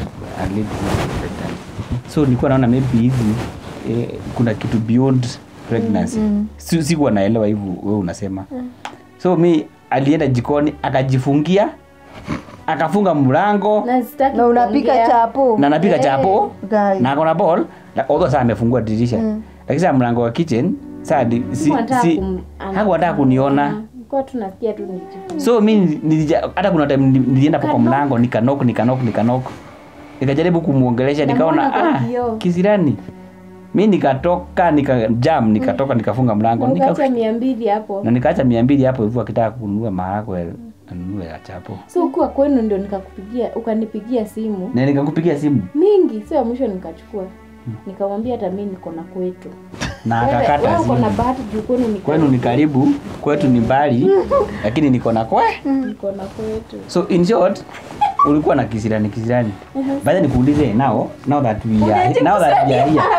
a lady who is pregnant. So nilikuwa naona maybe hivi eh, kuna kitu beyond pregnancy. Si- Sikuwa naelewa hivyo wewe unasema. So mi alienda jikoni akajifungia akafunga mlango na sitaki na unapika kuongea. chapo na napika chapo Guy. na akona ball na although saa amefungua dirisha lakini saa mlango wa kitchen saa di- si, Sikuwa nataka si, kum- ana- hakuwataka kuniona Nilikuwa tu nasikia tu nikijifunza. so mi nilija- hata kuna time nili- nilienda hapo kwa Kanok. mlango nikanok nikanok nikanok nikajaribu kumwongelesha Na nikaona mbona kwa ah, kioo? kisirani mi nikatoka nikajam nikatoka nikafunga mlango Na nika, ukaacha mia mbili hapo na nikaacha mia mbili hapo hivyo akitaka kununua maharagwe anunue ya chapo so ukuwa kwenu ndio nikakupigia ukanipigia simu na nikakupigia simu mingi sio ya mwisho nikachukua nikamwambia hata mi niko na kwetu na Wewe- akakata wewe uko na simu bahati juu kwenu ni kwenu ni karibu kwetu ni mbali lakini niko na kwe niko na kwetu so in short ulikuwa na kisirani kisirani baada nikuulize now now that we are now that we are here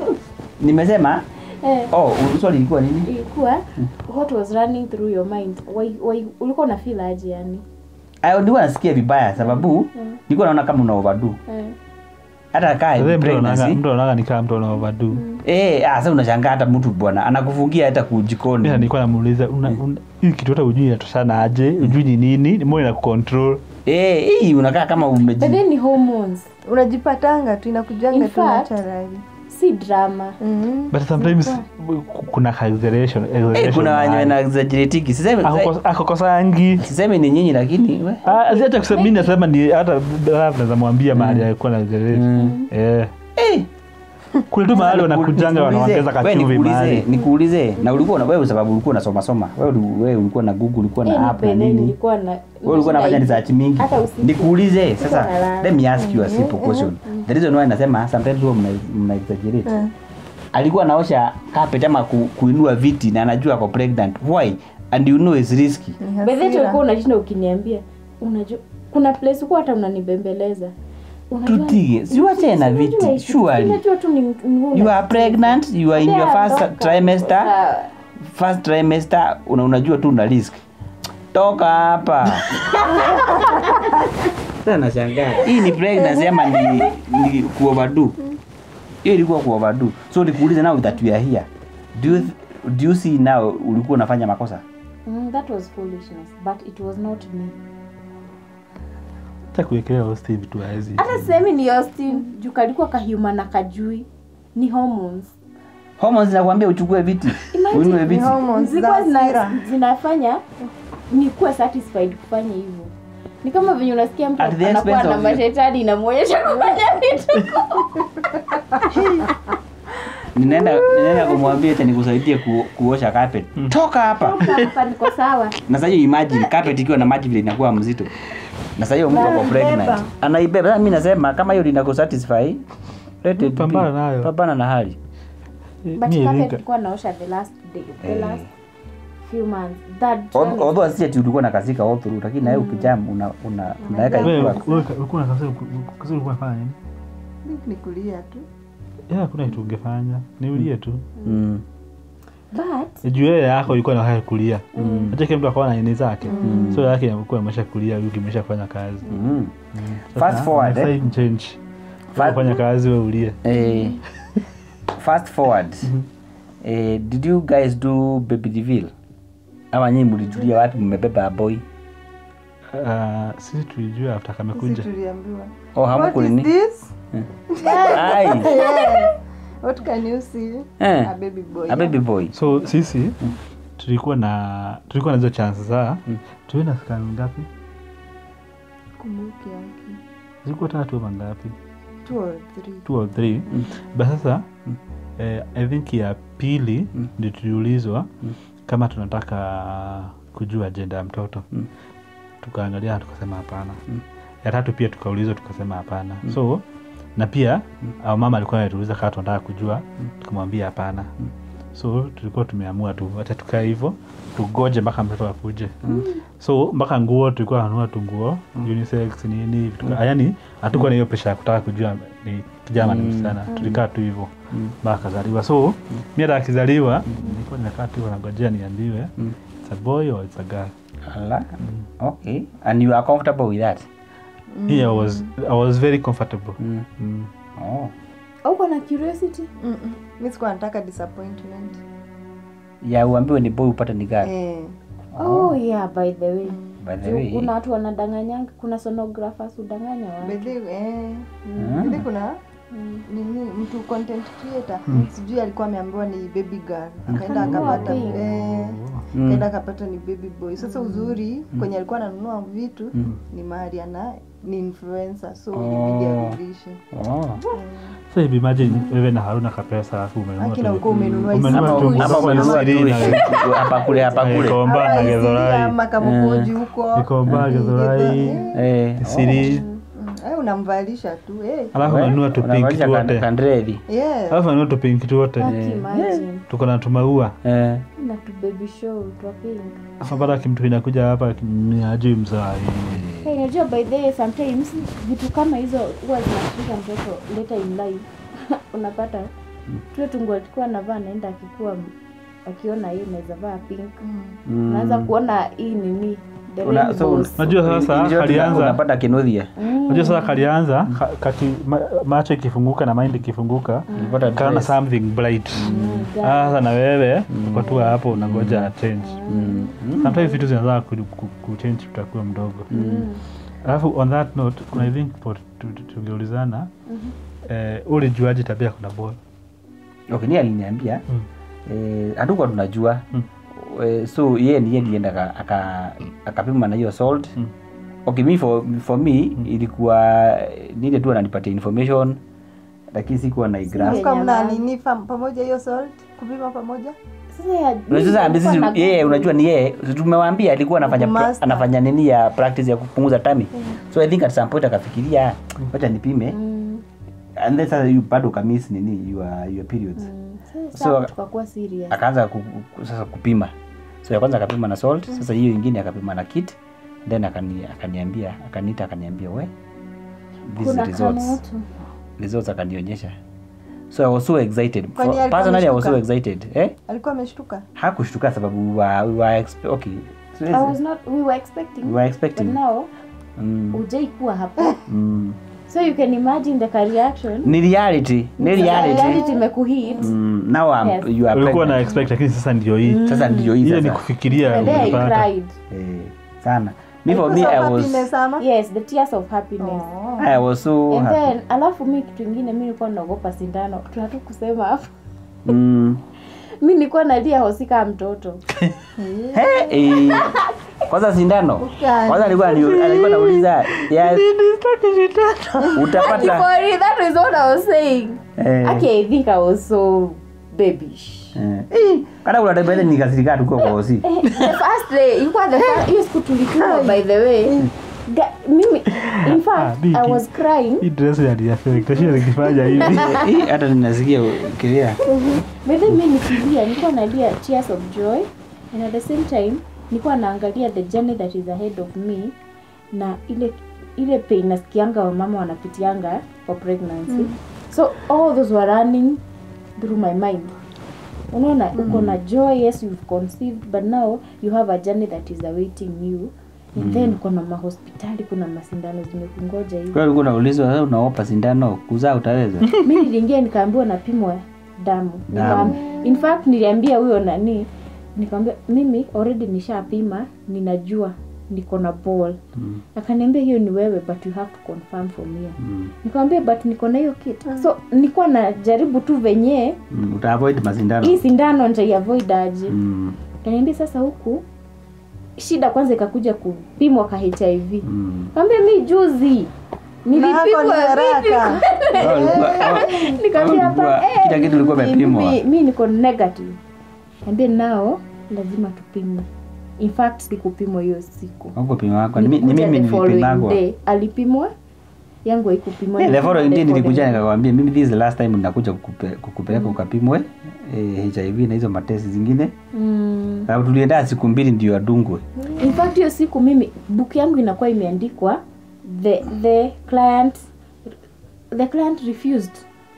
nimesema Eh, oh swali ilikuwa nini ilikuwa what was running through your mind why, why, ulikuwa na feel aje yani Ayo, nilikuwa nasikia vibaya sababu nilikuwa naona kama una overdo eh. hata kaa Sasa mtu anaona- pregnancy mtu anaona ni kama mtu ana overdo eh ah sasa unashangaa hata mtu bwana anakufungia hata kujikoni Mimi nilikuwa namuuliza una- una- hii kitu hata ujui inatoshana aje ujui ni nini moyo ina kucontrol eh hii unakaa kama but umeji then ni hormones unajipatanga tu inakujanga In tu fact- naturally si drama Mhm. but sometimes kuna ka exaggeration eh exaggeration kuna wenye mahali. wana exaggerate sisemi Akoko- akokosangi sisemi ni nyinyi lakini we Ah, si hata kusema mi nasema ni hata labda naweza mwambia mahali alikuwa na exaggerate Mm. eh eh kule tu mahali wanakujanga wanaongeza kachuvi mahali nikuulize na ulikuwa na wewe sababu ulikuwa unasoma soma wewe uli- wewe ulikuwa na google ulikuwa Eh, na app na nipende, nini nilikuwa na wewe ulikuwa unafanya research mingi hata usiku nikuulize sasa nalala. let me ask you a simple question the reason why nasema sometimes huwa mna, mna exaggerate alikuwa anaosha carpet ama ku, kuinua viti na anajua ako pregnant why and you know it's risky Ni By the way, hasira. ulikuwa unashinda ukiniambia unajua kuna place huko hata unanibembeleza Unajua- tutige siwache na Unajua viti hizi- surely unajua tu ni ni ngumu. you are pregnant you are in your Yeah, first toka. trimester Sawa. first trimester una, unajua tu una risk toka hapa sasa nashangaa hii ni pregnancy ama ni, ni kuoverdo hiyo ilikuwa kuoverdo so nikuulize now that we are here do you, do you see now ulikuwa unafanya makosa Mm, that was foolishness but it was not me hata kuwekelea hosti vitu haezi hata sisemi ni austin juu kalikuwa kahuma na kajui ni hormones hormones zinakwambia uchukue viti Imagine uinue Ni viti hormones zilikuwa za zina, hasira. zinafanya nikuwa satisfied kufanya hivyo ni kama venye unasikia mtu At the anakuwa expense na of you. mashetani inamwonyesha kufanya vitu ninaenda ninaenda kumwambia eti nikusaidie ku, kuosha carpet toka hapa hapa niko sawa na sasa hiyo imagine carpet ikiwa na maji vile inakuwa mzito na sasa hiyo mtu ako pregnant anaibeba sasa mimi nasema kama hiyo linakusatisfy let it be. Pambana nayo. pambana na hali but Mi carpet ilinka- ilikuwa naosha the last day the Eh. last few months that Al- although asisi ati ulikuwa na kasika all through lakini na wewe ukijam una una unaweka Unajam. Wewe, ilikuwa wewe, ulikuwa na kasoro- kasoro ulikuwa unafanya nini Ni kulia tu Yeah, hakuna kitu ungefanya niulie tu mm. but juu yeye yako ilikuwa na kulia mm. acha kila mtu akawa na nini zake so yake ilikuwa imesha kulia huyu kimesha kufanya kazi Mm. Sasa, Fast forward, unafaa eh? change Fast- fanya kazi we ulie Eh, fast forward eh, did you guys do baby reveal ama nyinyi mlijulia wapi mmebeba boy uh, sisi tulijua after Sisi kamekuja tuliambiwa oh what hamku is nini this ai yes. what can you see Eh. a baby boy a baby boy so sisi tulikuwa na tulikuwa na hizo chance za Mm. tuwe na scan ngapi kumbuki yake zilikuwa tatu ama ngapi two or three two or three but sasa eh, i think ya pili Mm. ndio tuliulizwa Mm. kama tunataka kujua ajenda ya mtoto Mm. tukaangalia tukasema hapana Mm. ya tatu pia tukaulizwa tukasema hapana so na pia au mama alikuwa anatuuliza kama tunataka kujua tukamwambia hapana so tulikuwa tumeamua tu wacha tukae hivyo tugoje mpaka mtoto akuje so mpaka nguo tulikuwa nanunua tu nguo unisex nini vitu ka- yaani hatukuwa na hiyo pesha ya kutaka kujua ni kijana ni msichana tulikaa tu hivyo mpaka akazaliwa so mi hata akizaliwa nilikuwa nimekaa tu hivyo nangojea niambiwe it's a boy or it's a girl Ala. okay and you are comfortable with that yeah, I was, I was very comfortable mm. mm. oh. uko na curiosity Mm-mm. mi sikuwa nataka disappointment ya uambiwe ni boy upate ni girl eh. oh yeah by the way by the Juu way kuna watu wanadanganyanga kuna sonographers udanganya watu Bedhi, eh. Mm. Bedhi kuna Mm. nini mtu content creator sijui alikuwa ameambiwa ni baby girl akaenda Akanunua akapata pink. eh, Mm. akaenda akapata ni baby boy sasa uzuri kwenye alikuwa ananunua vitu ni mahali ana ni influencer so ilibidi arudishe oh. so if imagine wewe na haruna kapesa alafu umenunua Akina tu- uko umenunua umenunua Ama- tu hizi- ama nguo umenunua tu ishirini na- hapa kule hapa kule Ikomba na Githurai. makamukoji huko Ikomba, Githurai, eh Isiri. Mm, eh, unamvalisha tu eh. alafu unanunua tu pinki unavalisha kan- tuote kandredi yes. alafu unanunua tu pinki tuote Aki imagine tuko na tumaua eh na tu baby show twa pink alafu baada kimtu inakuja hapa ni ajui mzai Hey, unajua by the way sometimes vitu kama hizo huwa zinashika mtoto later in life unapata tule tungu alikuwa anavaa naenda akikuwa akiona hii naweza vaa pink Mm. unaanza kuona hii nini the Una- so- rainbows. Unajua sasa, in short, alianza- unapata kinuthia Mm. unajua sasa kalianza ka- kaki, ma, macho ikifunguka na mind ikifunguka Ulipata kaona dress. something bright Mm, sasa na wewe uko tu hapo unangoja change Mm. sometimes vitu zinaweza ku- ku- kuchange utakuwa mdogo Mm. alafu on that note kuna i think po- tu- tu- tungeulizana eh, ulijuaje tabia kuna boy okay ni aliniambia Mm. eh, hatukuwa tunajua Mm. eh, so yeye ndiye alienda aka- aka- akapima na hiyo salt Mm. okay mi for, for me ilikuwa nile tu ananipatia information lakini sikuwa na igrasp Singe- Kama mna Nyama. nini fam- pamoja hiyo salt kupima pamoja Sasa ya- Unajua sasa nilikuwa sisi na- yeye unajua ni yeye tumewaambia alikuwa anafanya pra- Master. anafanya nini ya practice ya kupunguza tami so i think at some point akafikiria wacha nipime Mm, and then sasa you bado kamis nini your, your periods mm. Sasa So- tukakuwa serious akaanza ku, ku, sasa kupima so ya kwanza akapima na salt sasa hiyo ingine akapima na kit then akani, akaniambia akaniita akaniambia we these kuna results kamoto results akanionyesha so i was so excited Kwani For, alikuwa personally i was so ameshtuka? excited eh alikuwa ameshtuka hakushtuka sababu we were, we were expe- okay so I was not we were expecting we were but expecting now mm, ujai kuwa hapo mm. so you can imagine the reaction ni reality ni reality reality imekuhit mm, now I'm, Yes. you are ulikuwa na pregnant. expect lakini sasa ndio hii sasa ndio hii ile ni sasa kufikiria and then I umepata. cried eh, sana me for me Because of i was happiness ama yes the tears of happiness Oh. i was so and happy then alafu mi kitu ingine mi nilikuwa naogopa sindano tunatu kusema hapo mm. mi nilikuwa nalia hosika mtoto Hey, eh, kwanza sindano Ukali. kwanza alikuwa anio- alikuwa nauliza yes, utapata For real, that is what I was saying eh, okay I think I was so babish eh, eh, hata kuna time ile nikasirika tuko kwa hosi the first day ilikuwa the first hiyo siku tulikuwa by the way Ga, mimi in Ah, fact Biki. I was crying hii dress yaliafektashinda nikifanya hivi Eh, hata ninasikia kilia But then mimi nikilia nilikuwa nalia tears of joy and at the same time nilikuwa naangalia the journey that is ahead of me na ile ile pain nasikianga wamama wanapitianga for pregnancy so all those were running through my mind unaona uko na joy yes you've conceived but now you have a journey that is awaiting you and then uko na mahospitali kuna masindano zimekungoja hivi Kwa hiyo ulikuwa unaulizwa wewe unaopa sindano kuzaa utaweza? mi niliingia nikaambiwa napimwa damu Damu. Nikaam- in fact niliambia huyo nani nikamwambia mimi already nishapima ninajua niko na ball Mm. akaniambia hiyo ni wewe but you have to confirm from here Mm. nikamwambia but niko na hiyo kit so nilikuwa najaribu tu venye Mm. Uta avoid masindano. hii sindano nitaiavoid aje Mm. kaniambia sasa huku shida kwanza ikakuja kupimwa ka hiv Mm. kaambia mi juzi Na hako ni nilipimwa haraka. Oh, ulikuwa- oh, Nikamwambia oh, ulikuwa- hapa, eh, kila kitu ilikuwa mi- imepimwa. mi- mi niko negative ambia nao lazima tupimwe in fact sikupimwa hiyo siku Huko pima wako. Ni mi- ni Nilikuja mimi the following nilipimagwa. day. alipimwa yangu haikupimwa Eh, the following day The nilikuja following- nikakwambia mimi this is the last time ninakuja kukupe- kukupeleka ukapimwe eh, HIV na hizo matesi zingine. Mm. Sababu tulienda siku mbili ndio adungwe. in fact hiyo siku mimi book yangu inakuwa imeandikwa the the client the client refused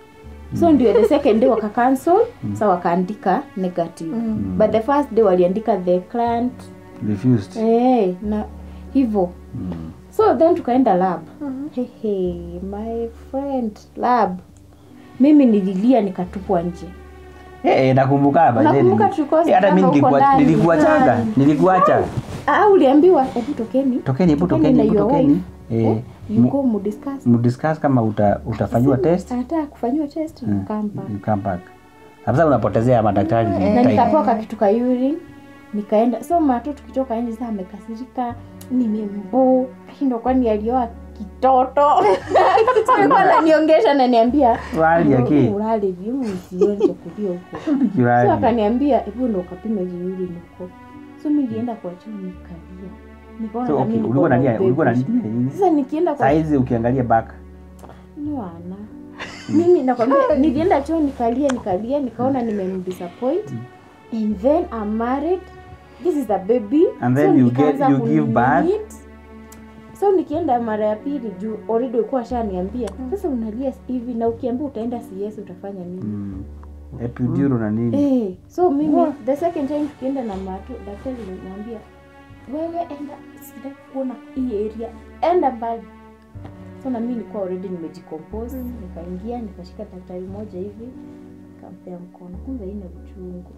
so ndio the second day waka cancel sa wakaandika negative but the first day waliandika the client Refused. eh na hivyo Mm. so then tukaenda lab Hehe, my friend lab mimi nililia nikatupwa nje Eh, nakumbuka by then. Nakumbuka tulikuwa Eh, hata mimi huko nilikuwa ndani. nilikuachanga, Ndani. nilikuacha. ah uliambiwa hebu tokeni Tokeni, hebu Tokeni tokeni, na hebu your tokeni. wife. Eh, Eh, you mu- go mudiscuss mdiscuss kama uta, utafanyiwa test anataka kufanyiwa test Mm. mkamba you come back. Sasa unapotezea madaktari na time. nikapewa kakitu ka urine nikaenda so mato tukitoka nje saa amekasirika nimembo ndo kwani alioa kitoto So alikuwa ananiongesha naniambia Wali yake. ulale viu usione chakulia huko so Kiwali. akaniambia hebu ndo ukapime vizuri huko so mi nilienda kwa choo nikalia nikaona So, na okay, mimi ulikuwa niko na unalia ulikuwa baby. unalia nini? sasa nikienda kwa Saizi ukiangalia back. Mwana. mimi nakwambia nilienda choo nikalia nikalia nikaona nimemdisappoint and then I'm married this is a baby And then you get- nikaanza you give birth. kunimit. so nikienda mara ya pili juu already ulikuwa shaniambia sasa unalia hivi na ukiambia utaenda CS utafanya nini Mm. Epidural na nini? Eh, so mimi the second time tukienda na mato daktari aliniambia wewe enda sitaki kuona hii area enda mbali so na mimi nilikuwa already nimejicompose nikaingia nikashika daktari moja hivi nikampea mkono kumbe haina uchungu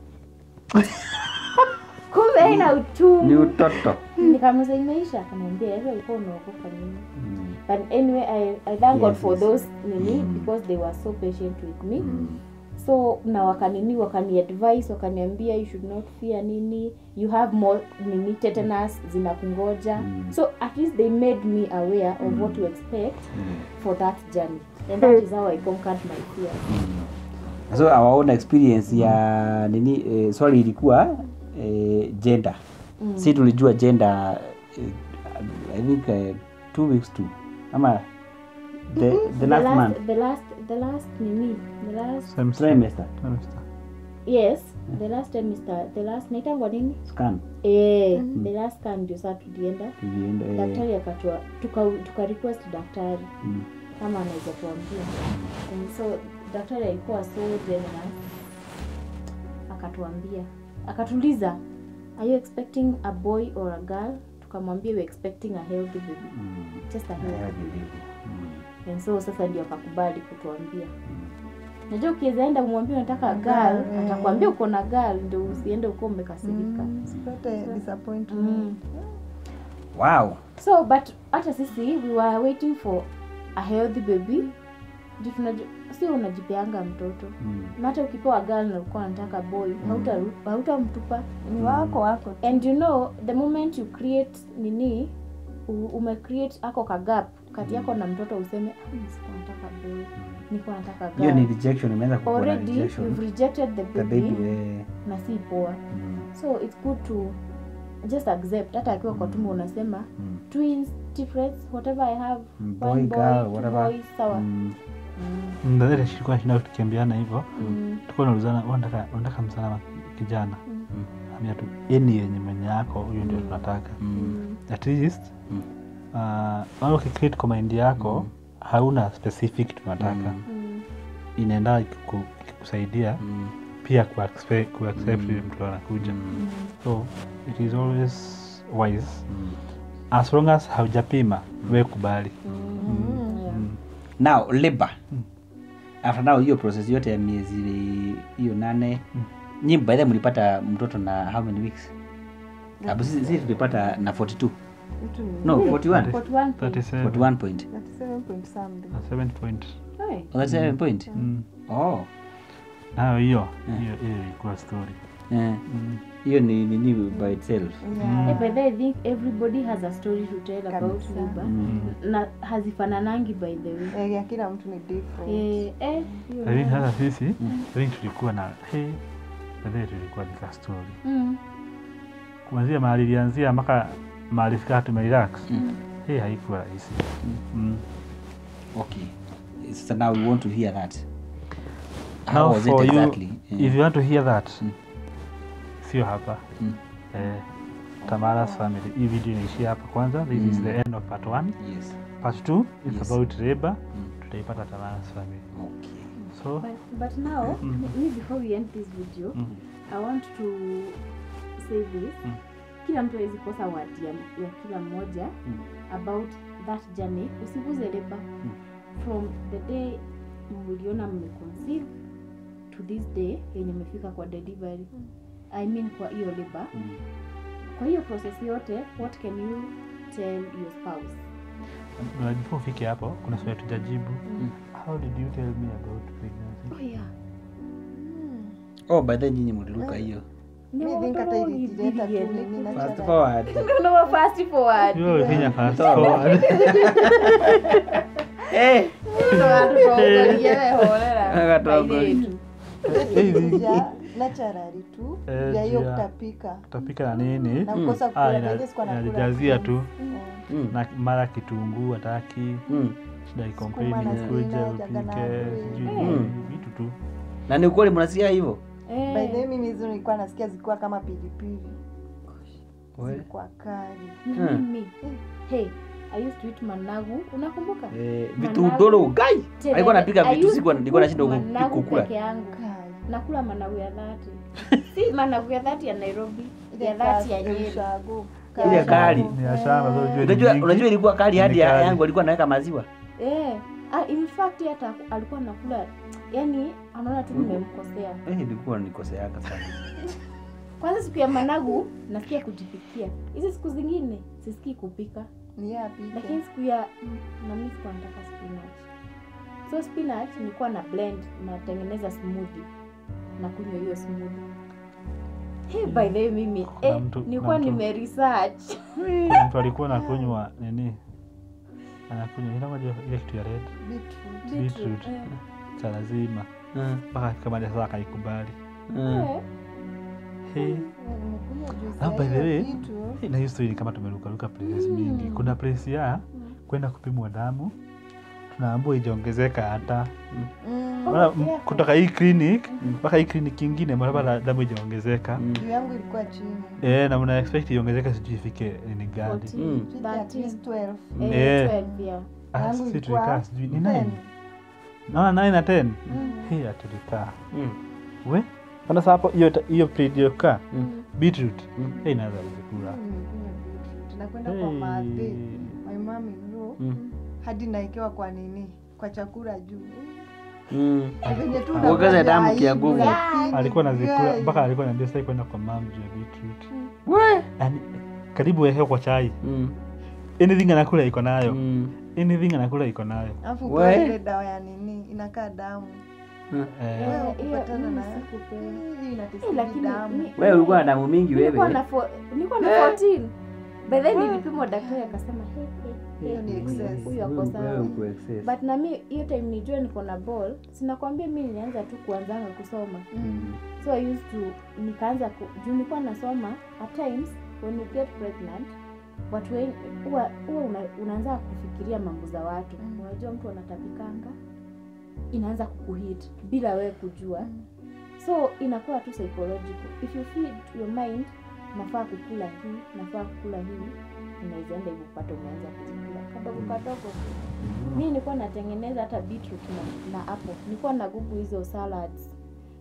kumbe haina Ni uchungu utoto. nikamuza imeisha akaniambia wewe ulikuwa unaogopa nini Mm. but anyway I, I thank God Yes, for yes. those nini Mm. because they were so patient with me Mm. so na wakanini wakani advice wakaniambia you should not fear nini you have more nini tetanus zinakungoja Mm. so at least they made me aware of what to expect Mm. for that journey and that is how i conquered my fear so our own experience ya nini eh, swali ilikuwa eh, gender Mm. si tulijua gender eh, i think eh, two weeks to ama the, the last last, month the last the last nini the last trimester yes the last trimester the last naitangwa nini scan eh the last scan ndio saa tulienda tulienda eh, daktari akatua tuka, tuka request daktari mm, kama anaweza tuambia And so daktari alikuwa so generous akatuambia akatuliza are you expecting a boy or a girl tukamwambia we expecting a healthy baby mm, just a yeah, healthy baby mm, and so sasa ndio akakubali kutuambia najua ukiweza enda umwambia unataka girl Girl, eh. atakwambia uko na girl ndio usiende uko umekasirika Mm, sipate disappointment. mm. wow so but hata sisi we were waiting for a healthy baby Juu tunaju- sio unajipeanga mtoto mm, na hata ukipewa girl na ulikuwa unataka boy hauta- hautamtupa Ni wako wako tu. and you know the moment you create nini u- ume create ako ka gap kati yako na mtoto useme "Ah, mimi sikuwa nataka boy nilikuwa nataka hiyo ni girl rejection imeanza kukuwa na already rejection you've rejected the the baby, baby eh, na si poa mm, so it's good to just accept hata akiwa kwa tumbo unasema mm, twins difference whatever i have Mm, one boy, girl, two whatever. boys, sawa mm, Mm. ndadhiri shilikuwa shinda tukiambiana hivyo Mm. tulikuwa naulizana unataka unataka msana wa kijana Mm. ambia tu eni yenye mwenye yako huyo ndio tunataka mm, Mm. at least Mm. uh, ukicreate kwa mind yako hauna specific tunataka Mm. Mm. inaenda ikiku- ikikusaidia mm, pia kuaccept kuaccept yule mtu anakuja so it is always wise as long as haujapima we kubali Mm. now labor after now hiyo process yote ya miezi hiyo nane Mm. nyi by the way mlipata mtoto na how many weeks Abu sisi sisi tulipata na 42 Vitu ni- no 41 41 37 41 point 37 point something. na 7 point Hey. oh, that's 7 point Mm. oh nayo hiyo Mm. hiyo hiyo ilikuwa story eh, Mm. hiyo ni nini by itself Yeah. Hey, by the way, I think everybody has a story to tell about Kabisa. labor. Mm. na hazifananangi by the way Eh, ya kila mtu ni different. eh, eh, hiyo I think nayo. hata sisi I think tulikuwa na hey, baadaye tulikuwa nika story Mm. kuanzia mahali ilianzia mpaka mahali fika tumerelax Mm. hey, haikuwa rahisi mm. okay so now we want to hear that how Now was it for you, exactly if you want to hear that Mm. sio hapa Mm. eh, Tamara's family hii video inaishia hapa kwanza this is Mm. the end of part 1 yes part 2 is Yes. about labor Mm. tutaipata Tamara's family okay so But, but now, Mm. me- me before we end this video, mm. I want to say this. Mm. Kila mtu awezi kosa word ya, ya kila mmoja Mm. about that journey. Usiguze leba from the day mliona mmeconceive to this day yenye mmefika kwa delivery. I mean kwa hiyo labor. Mm. Kwa hiyo process yote, what can you tell your spouse? Na before ufike hapo kuna swali tujajibu Mm. how did you tell me about pregnancy Oh yeah. oh by then nyinyi mliruka hiyo Ni Mi think hata watoto ilijileta tu wawili. nini na fast chara. forward No, fast forward. Wewe Kenya fast Sawa. forward eh Agatongoria. Ja, naturally tu Eh, ya hiyo juu ya- kutapika utapika na nini na Mm. kukosa Ah, kukula ina- pengine sikuwa nakula inajazia tu Eh, mm. na mara kitunguu hataki Mm. shida ikomplain Sukuma na ukuje spinach, upike aganazi. sijui Mm. vitu tu na ni ukweli mnasikia hivyo Eh. by the way mimi hizo nilikuwa nasikia zikiwa kama pilipili We. zilikuwa kali Na Hmm. mimi hey i used to eat managu unakumbuka Eh, Managu. vitudoro gai Tena, alikuwa anapika I vitu used sikuwa to nilikuwa cook nashindwa managu kukula peke yangu kali nakula managu ya dhati si managu ya dhati ya nairobi Ile ya dhati ya kali, nyeri ushago, Ile kali. ni ya shamba so ujue ni unajua nyingi. unajua ilikuwa kali hadi Ni ya kali. yangu alikuwa anaweka maziwa eh ah, in fact hata alikuwa nakula yani anaona tu nimemkosea eh ilikuwa nikoseaka sana kwanza siku ya managu nasikia kujipikia hizi siku zingine sisikii kupika ni yeye apike. lakini siku ya mm, na mimi sikuwa nataka spinach so spinach nilikuwa na blend natengeneza smoothie na kunywa hiyo smoothie hey, by the way mimi Kuna eh, mtu- nilikuwa kuna mtu- nimeresearch Kuna mtu alikuwa nakunywa nini anakunywa inamoja ile kitu ya red Beetroot. Beetroot. Eh, cha lazima Mm, mpaka kama sasa akaikubali mm. eh, hey. Eh, nimekunywa juice Ah, ya by the hiyo way, kitu. na hiyo story ni kama tumerukaruka places mingi kuna place ya kwenda kupimwa damu tunaambua ijaongezeka hata Mm, Wala, Oh, m- yeah. kutoka hii clinic mpaka hii clinic ingine mnapata damu ijaongezeka Mm. juu yangu ilikuwa chini eh, na mna expect iongezeke sijui ifike ni gani 14, Mm. Chini at 13, least 12. eh, Eh. 12, yeah. Ah, Yangu sisi ilikuwa tulikaa sijui ni 10. nine naona 9 na 10 Mm. hii atulikaa Mm. we kana sasa hapo hiyo hiyo plate iliyokaa Mm. beetroot Mm. hii inaweza kuzikula Nimekunywa beetroot. nakwenda kwa madhi Hey. my mom in law Mm. hadi naekewa kwa nini kwa chakula juu Mm. venye tu Kuongeza unangoja damu aibu, kia nguvu. lakini alikuwa nazikula guy, mpaka alikuwa naambia sasa kwenda kwa mam juu ya beetroot We. yani karibu wewe kwa chai Mm. anything anakula iko nayo Mm. anything anakula iko nayo alafu We. kwa ile dawa ya nini inakaa damu Mm. eh, Wewe Eh, hiyo ukipatana mimi na- sikupewa. Hii Eh, inatesti lakini damu mi- wewe ulikuwa na damu mingi nilikuwa wewe na fo- nilikuwa na 14 by then nilipimwa daktari akasema "Hey, hey, Hiyo ni hey, huyu- excess. huyu ako Wewe- sawa wewe uko excess. but na mi hiyo time nijue niko na ball sinakwambia mi nilianza tu kuanzanga kusoma Mm. so i used to nikaanza ku, juu nilikuwa nasoma at times when you get pregnant watu wengi huwa huwa una, unaanza kufikiria mambo za watu Mm. unajua mtu anatapikanga inaanza kukuhit bila wewe kujua so inakuwa tu psychological if you feed your mind nafaa kukula hii nafaa kukula hii unawezaenda hivyo kupata umeanza kuzikula kadogo kadogo mi nilikuwa natengeneza hata beetroot na, na apple nilikuwa na gugu hizo salads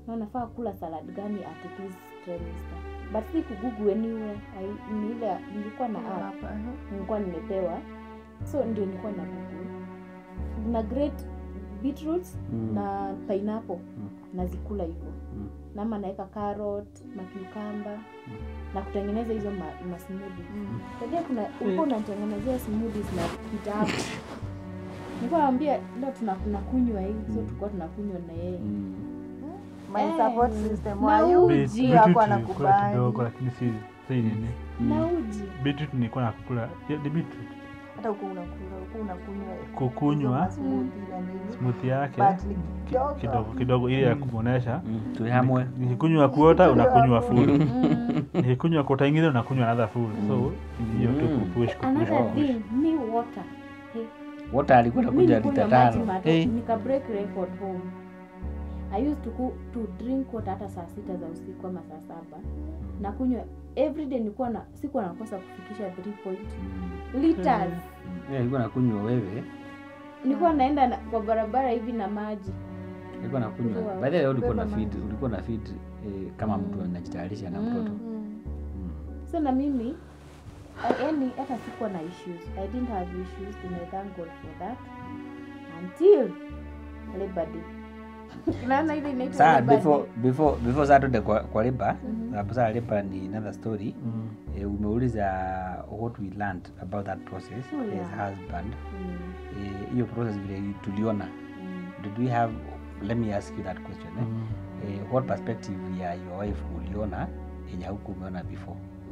na unafaa kula salad gani at this trimester but si kugugu anywhere I- ni ile nilikuwa na app Hapa, aha. nilikuwa nimepewa so ndio nilikuwa na google na great beetroots Mm. na pineapple Mm. nazikula hivyo Mm. nama naweka carrot makiukamba na kutengeneza hizo ma, ma smoothies. Mm. Unajua kuna ulikuwa unatengenezea smoothies na kitabu nilikuwa naambia leo tuna tunakunywa hii so tulikuwa tunakunywa na yeye Mm. My Eh, support system na wayu uji. Beet- Sio beetroot hakuwa nilikula anakubali. kidogo lakini si si nini na uji beetroot nilikuwa nakula yeah, ni beetroot hata huko unakula huko unakunywa kukunywa hizo smoothie na nini. smoothie yake But ni ki- kidogo. kidogo kidogo ili ya kumwonesha Mm. tuhamwe nikikunywa kuota unakunywa full mm. nikikunywa kuota ingine unakunywa another full so ni hiyo tu Mm. kupush kupush another kupush thing mi water hey. wote alikuwa mi nakuja nikunywa lita maji tano mato hey. nika break record home i used to, go, to drink water hata saa sita za usiku ama saa saba na kunywa everyday nilikuwa na sikuwa nakosa kufikisha 3 point liters Yeah, alikuwa nakunywa wewe nilikuwa naenda na, kwa barabara hivi na maji alikuwa nakunywa Wow. baadhi ya ulikuwa na Beba feed ulikuwa na feed eh, kama mtu anajitayarisha na mtoto Mm. Mm. Mm. so na mimi I- yani hata sikuwa na issues i didn't have issues and i thank god for that until labor day unaona ile inaitwa saa Labor before Day. before before saa tuende kwa, kwa liba Mhm. sababu saa liba ni another story Mm. eh, umeuliza what we learned about that process Oh, yeah. as husband Mm, Eh, hiyo process vile tuliona mm. did we have let me ask you that question eh? Mm. Eh, what perspective ya your wife uliona yenye huku umeona before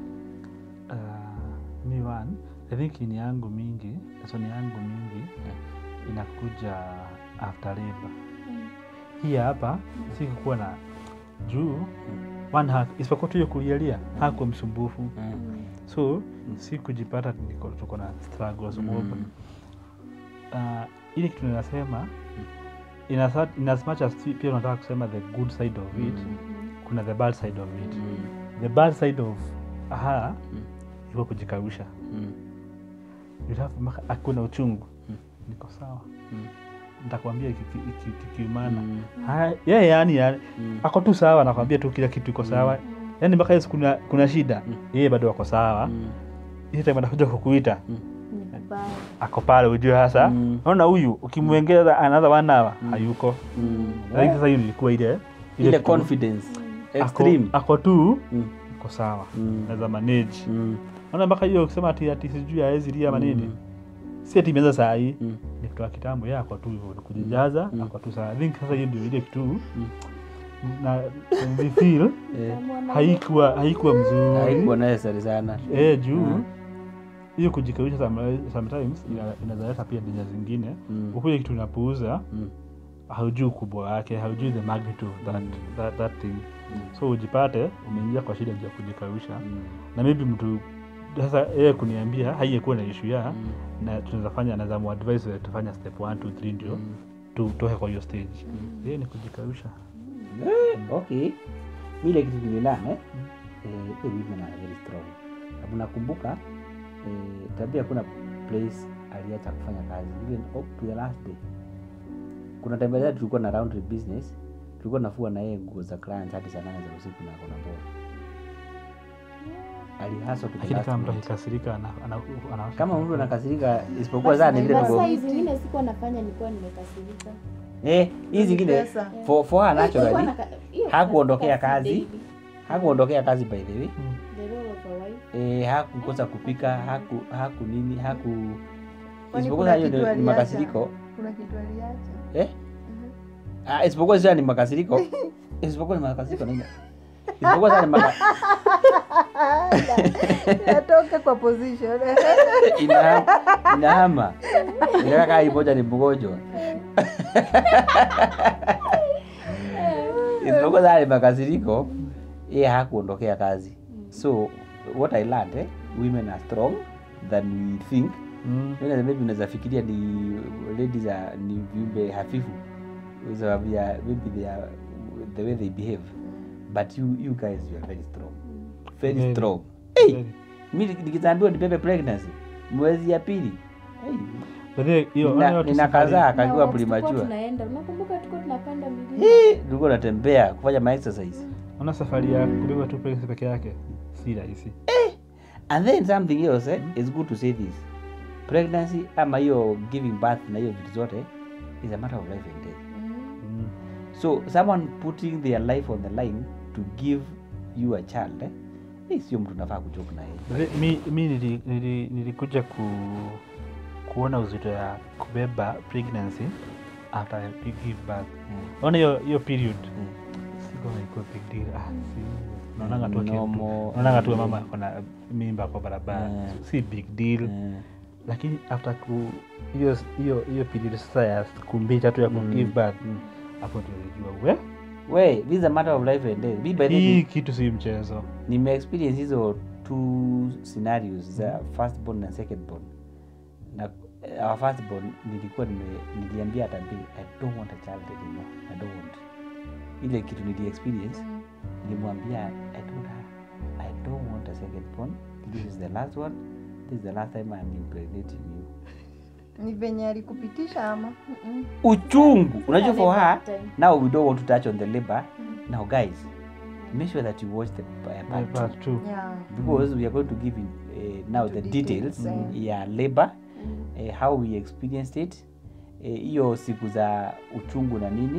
Uh, mi one i think ni yangu mingi lesoni yangu mingi inakuja after labor Mm. hii hapa sikukuwa na juu one hack isipokuwa tu hiyo kulialia hakuwa msumbufu mm. so si kujipata niko- tuko na struggles mob Mm. uh, ile kitu ninasema in as, in as much as si- pia unataka kusema the good side of it Mm. kuna the bad side of it Mm. the bad side of her Mm. iko kujikausha Mm. akuna uchungu Mm. niko sawa Mm. ntakwambia iki- iki- iki- kikiumana Mm. Ha- yeye yani, yani Mm. ako tu sawa nakwambia tu kila kitu iko sawa yani mpaka yesu kuna, kuna shida Mm. yeye bado ako sawa Mm. ile time anakuja kukuita Mm. Ni vibaya. ako pale ujue hasa Mm. naona huyu ukimwengeza another one hour hayuko Mm. lakini sasa hiyo nilikuwa ile ile kitu- confidence ako, extreme ako tu Mm. ako sawa Mm. naweza manage Mm. naona mpaka hiyo kusema ati ati sijui aezi lia manini Mm. si ati imeanza saa hii Mm. ni kutoka kitambo ya ako tu hivyo ni kujijaza Mm. ako tu sawa I think sasa hiyo ndio ile kitu Mm. na we feel Eh, Mwana- haikuwa haikuwa mzuri haikuwa necessary sana eh juu Mm. hiyo kujikawisha some- sometimes ina- inaweza leta pia dija zingine Mm. ukuja kitu unapuuza Mm. haujui ukubwa wake haujui the magnitude of that, that, that thing so ujipate umeingia kwa shida juu ya kujikawisha Mm. na maybe mtu sasa yeye kuniambia haiyekuwa na ishu ya Mm. na tunaweza fanya anaweza muadvise vile tufanya step 1 2 3 ndio Mm. tutoke kwa hiyo stage yeye ni kujikawisha Eh, okay ile kitu tulilana eh, eh, eh, women are very strong sababu nakumbuka eh, tabia kuna place aliacha kufanya kazi even up to the last day kuna tembelea tulikuwa na round trip business tulikuwa nafua na yeye nguo za clients hadi saa nane za usiku na kona bora alihaswa to the lakini last kama mtu minute. akikasirika ana, ana, ana, kama mtu anakasirika isipokuwa saa ni vile But tuko saa hizi zingine sikuwa nafanya nilikuwa nimekasirika eh hizi zingine Pesa. for, for her Nilikuwa naturally naka- hiyo hakuondokea kasi kazi. daily. hakuondokea kazi by the way Mm. The role of a wife. eh, hakukosa kupika haku haku nini haku Kwani isipokuwa kuna hiyo kitu ndio ni aliacha? makasiriko kuna kitu aliacha eh? ah, isipokuwa sasa ni makasiriko isipokuwa ni makasiriko nini isipokuwa sasa ni maka... natoka kwa position ina inahama inakaa kaa moja ni mgonjwa isipokuwa sasa ni makasiriko yeye hakuondokea kazi so what i learned eh, women are strong than we think Mm. Unaweza- maybe unaweza fikiria ni ladies are, ni viumbe hafifu sababu ya maybe they are, the way they behave but you, you guys you are very strong very Very. strong hey, Very. mi nikizambiwa nipepe pregnancy mwezi ya pili hey. But then, hiyo Nina- ona watu nina safari- kazaa Na akakiwa wakati tulikuwa primajua tunaenda unakumbuka tuko tunapanda milima tulikuwa natembea kufanya ma exercise ona safari ya kubeba tu pregnancy peke yake si rahisi and then something else eh, is good to say this pregnancy ama hiyo giving birth na hiyo vitu zote is a matter of life and death Mm. so someone putting their life on the line to give you a child eh, eh, sio mtu nafaa kuchoka na yeye But then, mi, mi nili, nili, nilikuja ku, kuona uzito ya kubeba pregnancy after I give birth ona hiyo hiyo period Mm. sikona ikuwa big deal ah, si naonanga tu aki- Normal. naonanga tu mama akona mimba kwa barabara Mm. si big deal Eh, lakini after ku hiyo hiyo hiyo period sasa ya siku mbili tatu ya ku Mm. give birth Mm. hapo ndio nilijua we we this is a matter of life and death mi by the hii way, kitu si mchezo nimeexperience hizo two scenarios za first born na second born na uh, our first born nilikuwa nime, niliambia hata mbi i don't want a child anymore i don't want ile kitu nili experience nilimwambia i told her i don't want a second born this is the last one this is the last time i'm impregnating you ni venye alikupitisha ama uchungu unajua for labor her time. now we don't want to touch on the labor now guys make sure that you watch the uh, part two. part two yeah. because we are going to give in, uh, now the Into details details, mm. ya labor uh, how we experienced it eh, hiyo siku za uchungu na nini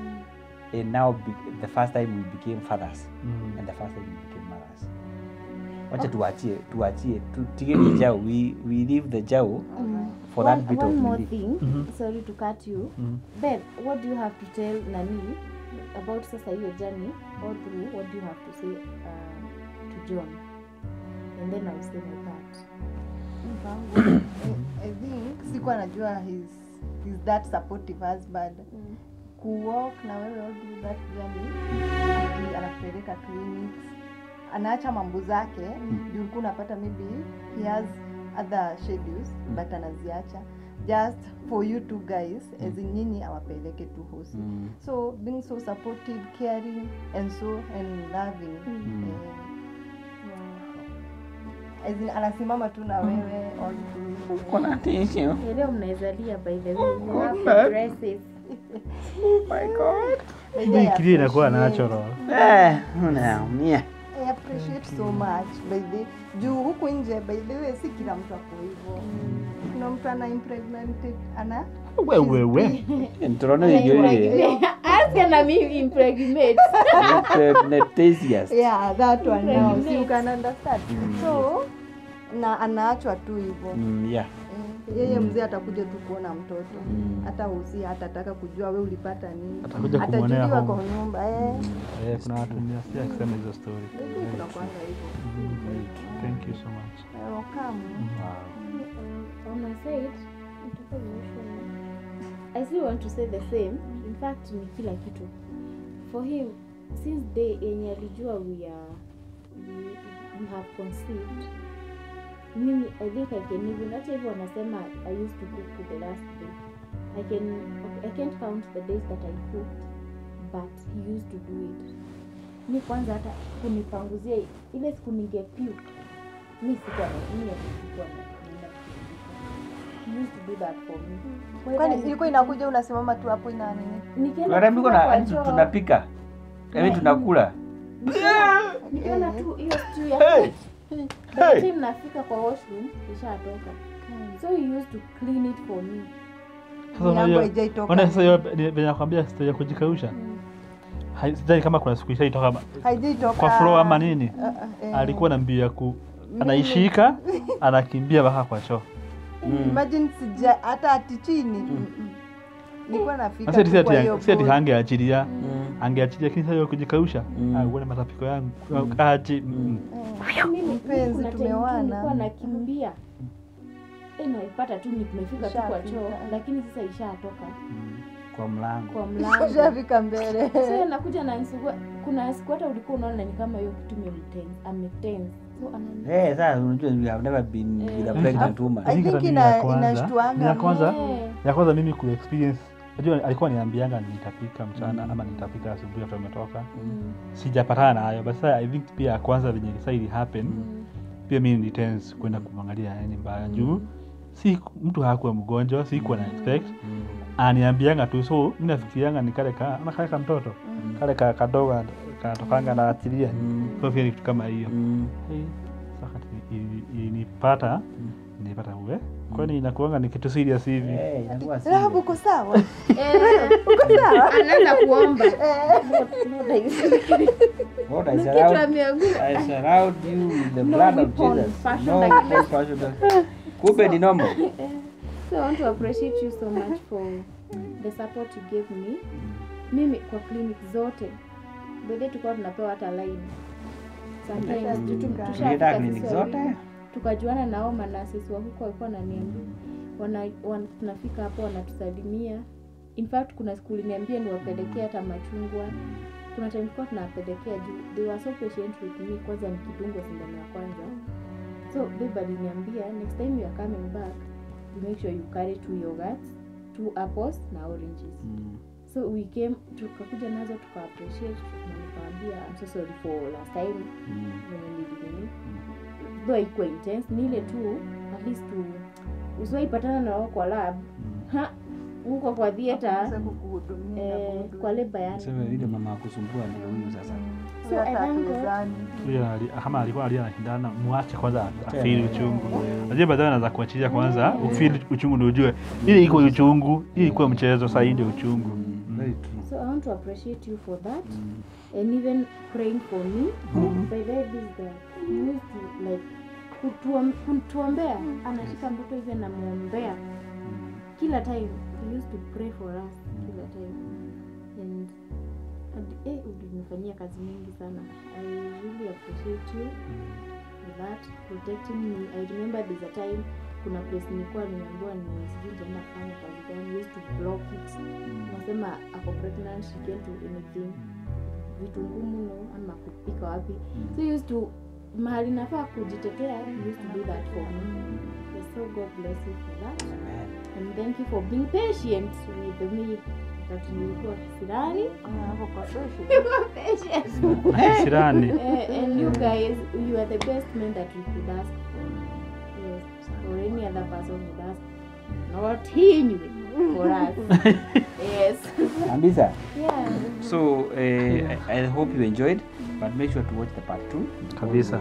and now be, the first time we became fathers Mm. and the first time we became mothers wacha tuachie tuachie tu- tigeni jao we, we leave the jao for that one, bit one of more relief. thing Mhm. sorry to cut you Mm. Beth, what do you have to tell nani about sasa hiyo journey all through what do you have to say uh, to john and then i'll say my part mpango I, I think sikuwa najua he's, he's that supportive husband kuwalk na wewe all through that journey ati anakupeleka clinics anaacha mambo zake juu ulikuwa unapata maybe he has other schedules but anaziacha just for you two guys as in nyinyi awapeleke tu hosi Mm. so being so supportive caring and so and loving Mm. eh, as in anasimama tu na wewe all through Kuna tissue. leo mnaezalia by the way you have dresses hii kili inakuwa natural Eh, unaumia I appreciate so much by the juu huku nje by the way si kila mtu ako hivyo kuna mtu ana impregnate ana wewewe Ntorone hiyo ask na me impregnate Impregnatasias. yeah that one now Impregnate. so you can understand so na anaachwa tu hivyo Mm, yeah. Eh, yeye mzee atakuja tu kuona mtoto Mm. hata usi hatataka kujua we ulipata nini Atakuja kumwonea atajuliwa home. kwa nyumba eh. Eh, kuna watu nasikia akisema hizo story Maybe kuna kwanga hivyo Mm, thank you so much Eh, welcome. Wow. on a side nitaka emotional. I still want to say the same. In fact, ni kila kitu. For him, since day yenye alijua we are we, we have conceived. Mimi I think I can even hata hivyo wanasema I used to cook to the last day. I can I can't count the days that I cooked but he used to do it. Mi kwanza hata kunipanguzia ile siku ningepuke mi sikuwa na mimi sikuwa na naenda kupumzika. He used to do that for me. Kwa hiyo kwani yani- ilikuwa inakuja unasimama tu hapo ina nini nikienda Tunaambiwa kufika na kwa hadi choo, tunapika yaani tunakula nikiona tu hiyo stew ya by the time nafika kwa washroom ishatoka so he used to clean it for me Sasa Yangu unajua- haijaitoka. ona sasa hiyo ni- venye nakwambia stori ya kujikausha Hai- sidhani kama kuna siku ishaitoka ma- haijaitoka kwa flow ama nini Ah, ah, eh. alikuwa na mbio ya ku anaishika anakimbia mpaka kwa choo imagine sija hata ati chini Mm-mm. nilikuwa nafika Sasa ati- tu kwa ati- hiyo si ati boat. hangeachilia Mm. angeachilia lakini sasa hiyo kujikausha Mm. ah, uone matapiko yangu aji mm. Eh, mimi Mpenzi, kuna time tumeoana. nilikuwa nakimbia Eh, naipata tu ni- tumefika tu kwa choo Ishafika. lakini sasa ishatoka kwa mlango kwa mlango ushafika mbele so nakuja na nisugua kuna siku hata ulikuwa unaona ni kama hiyo kitu imemtense ametense so anani Eh, sasa unajua we have never been with a Eh. pregnant woman I think think hata mimi ina- ya kwanza- inashtuanga. ya kwanza Eh. ya kwanza mimi ku experience najua alikuwa niambianga nitapika mchana ama nitapika asubuhi after umetoka Mm. sijapatana nayo but sasa i think pia ya kwanza venye sasa ili happen Mm. pia mi ni tense kwenda kumwangalia yani mbaya juu si mtu hakuwa mgonjwa sikuwa na expect aniambianga tu so mi nafikirianga ni kale ka ama kale ka mtoto kale ka kadogo katokanga na achilia so pia ni kitu kama hiyo Eh, sasa kati- ili- ilinipata nilipata uwe kwani inakuanga ni kitu serious hivi Eh, inakuwa Rahabu serious. uko sawa uko sawa anaanza kuomba Lord, I Na kitu surround- ameambiwa. I surround you with the No blood of weapon Jesus. fashioned No against- weapon fashioned- kumbe ni normal So I want to appreciate you so much for the support you gave me. Mimi kwa clinic zote bede tulikuwa tunapewa hata line. Sometimes Mm. tu- tu- Ulienda tushafika Ulienda sisi clinic wawili. zote tukajuana nao manasisi wa huko walikuwa wananiambia wana, wana, tunafika hapo wanatusalimia in fact kuna siku uliniambia niwapelekea hata machungwa kuna time tulikuwa tunawapelekea juu they were so patient with me kwanza nikidungwa sindano ya kwanza so babe aliniambia next time you are coming back you make sure you carry two yogurts two apples na oranges so we came tukakuja nazo tuka appreciate na nikawambia I'm so sorry for last time venye nilinini though haikuwa intense ni ile tu at least tu usiwaipatana na wao kwa lab ha huko kwa theater Sasa kukuhudumia na eh, kuhudumia. kwa leba yani sema vile mama akusumbua ndio huyu sasa So, Hata I thank God. hatuwezani. Huyo ali- kama alikuwa alia anashindana mwache kwanza afili uchungu najua baadaye anaweza kuachilia kwanza ufili uchungu ndio ujue ili iko uchungu ili ikuwa mchezo saa hii ndio uchungu very true so i want to appreciate you for that and even praying for me by the way this guy he used to like kutuom- kutuombea anashika mtoto hivi anamwombea kila time he used to pray for us kila time and and, eh, ulinifanyia kazi mingi sana i really appreciate you for that protecting me i remember there's a time kuna place nilikuwa nimeambiwa ni sijui nitaenda kufanya kazi gani We used to block it nasema ako pregnant she can't do anything vitu ngumu no ama kupika wapi so you used to mahali nafaa kujitetea you used to do that for me so god bless you for that and thank you for being patient with me wakati nilikuwa kisirani Ah, hapo kwa social. Nilikuwa patient sirani Eh, and you guys you are the best men that we could ask for yes or any other person would ask not him for us yes Ambisa yeah so uh, I, I hope you enjoyed but make sure to watch the part 2 Kabisa.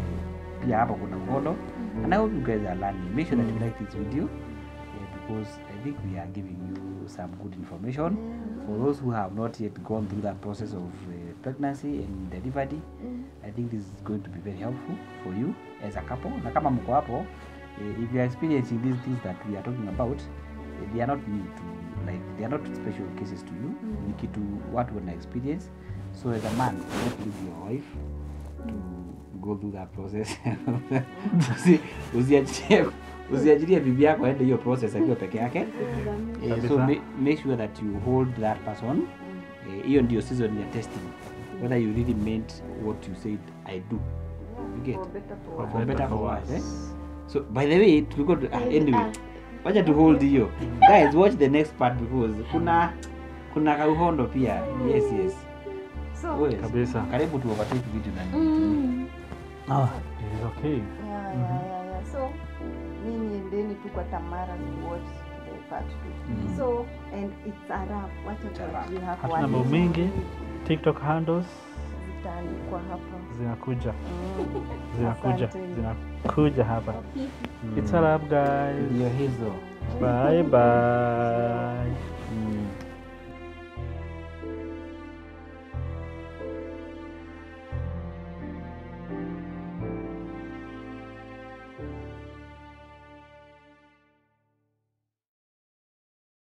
pia hapa kuna mkono and I hope you guys are learning make sure that you like this video uh, because I think we are giving you some good information for those who have not yet gone through that process of uh, pregnancy and delivery I think this is going to be very helpful for you as a couple na kama mko hapo uh, if you are experiencing these things that we are talking about uh, they are not new to like they are not special cases to you ni kitu watu wana experience so as a man you don't leave your wife to go through that process Usi- usiachilie usiachilie bibi yako aende hiyo process akiwa peke yake Eh, so Kabisa. ma- make sure that you hold that person Eh, hiyo ndio season ya testing whether you really meant what you said i do you get For better, for For worse. for better for worse. worse eh? so by the way tulikuwa tu- ah, anyway wacha tu hold hiyo guys watch the next part because kuna kuna kauhondo pia yes yes So, Yes. kabisa karibu tu overtake video na Mm. ah, it is okay yeah, yeah, yeah, yeah. So, nyinyi endeni tu kwa Tamara to watch the part two. Mm. So, and it's a wrap. Wacha It's a wrap. tuajie hapo. Hatuna mambo Wacha mingi. tiktok handles Zitaandikwa hapa. zinakuja Mm. zinakuja Asante. zinakuja hapa it's a wrap guys ndio hizo bye bye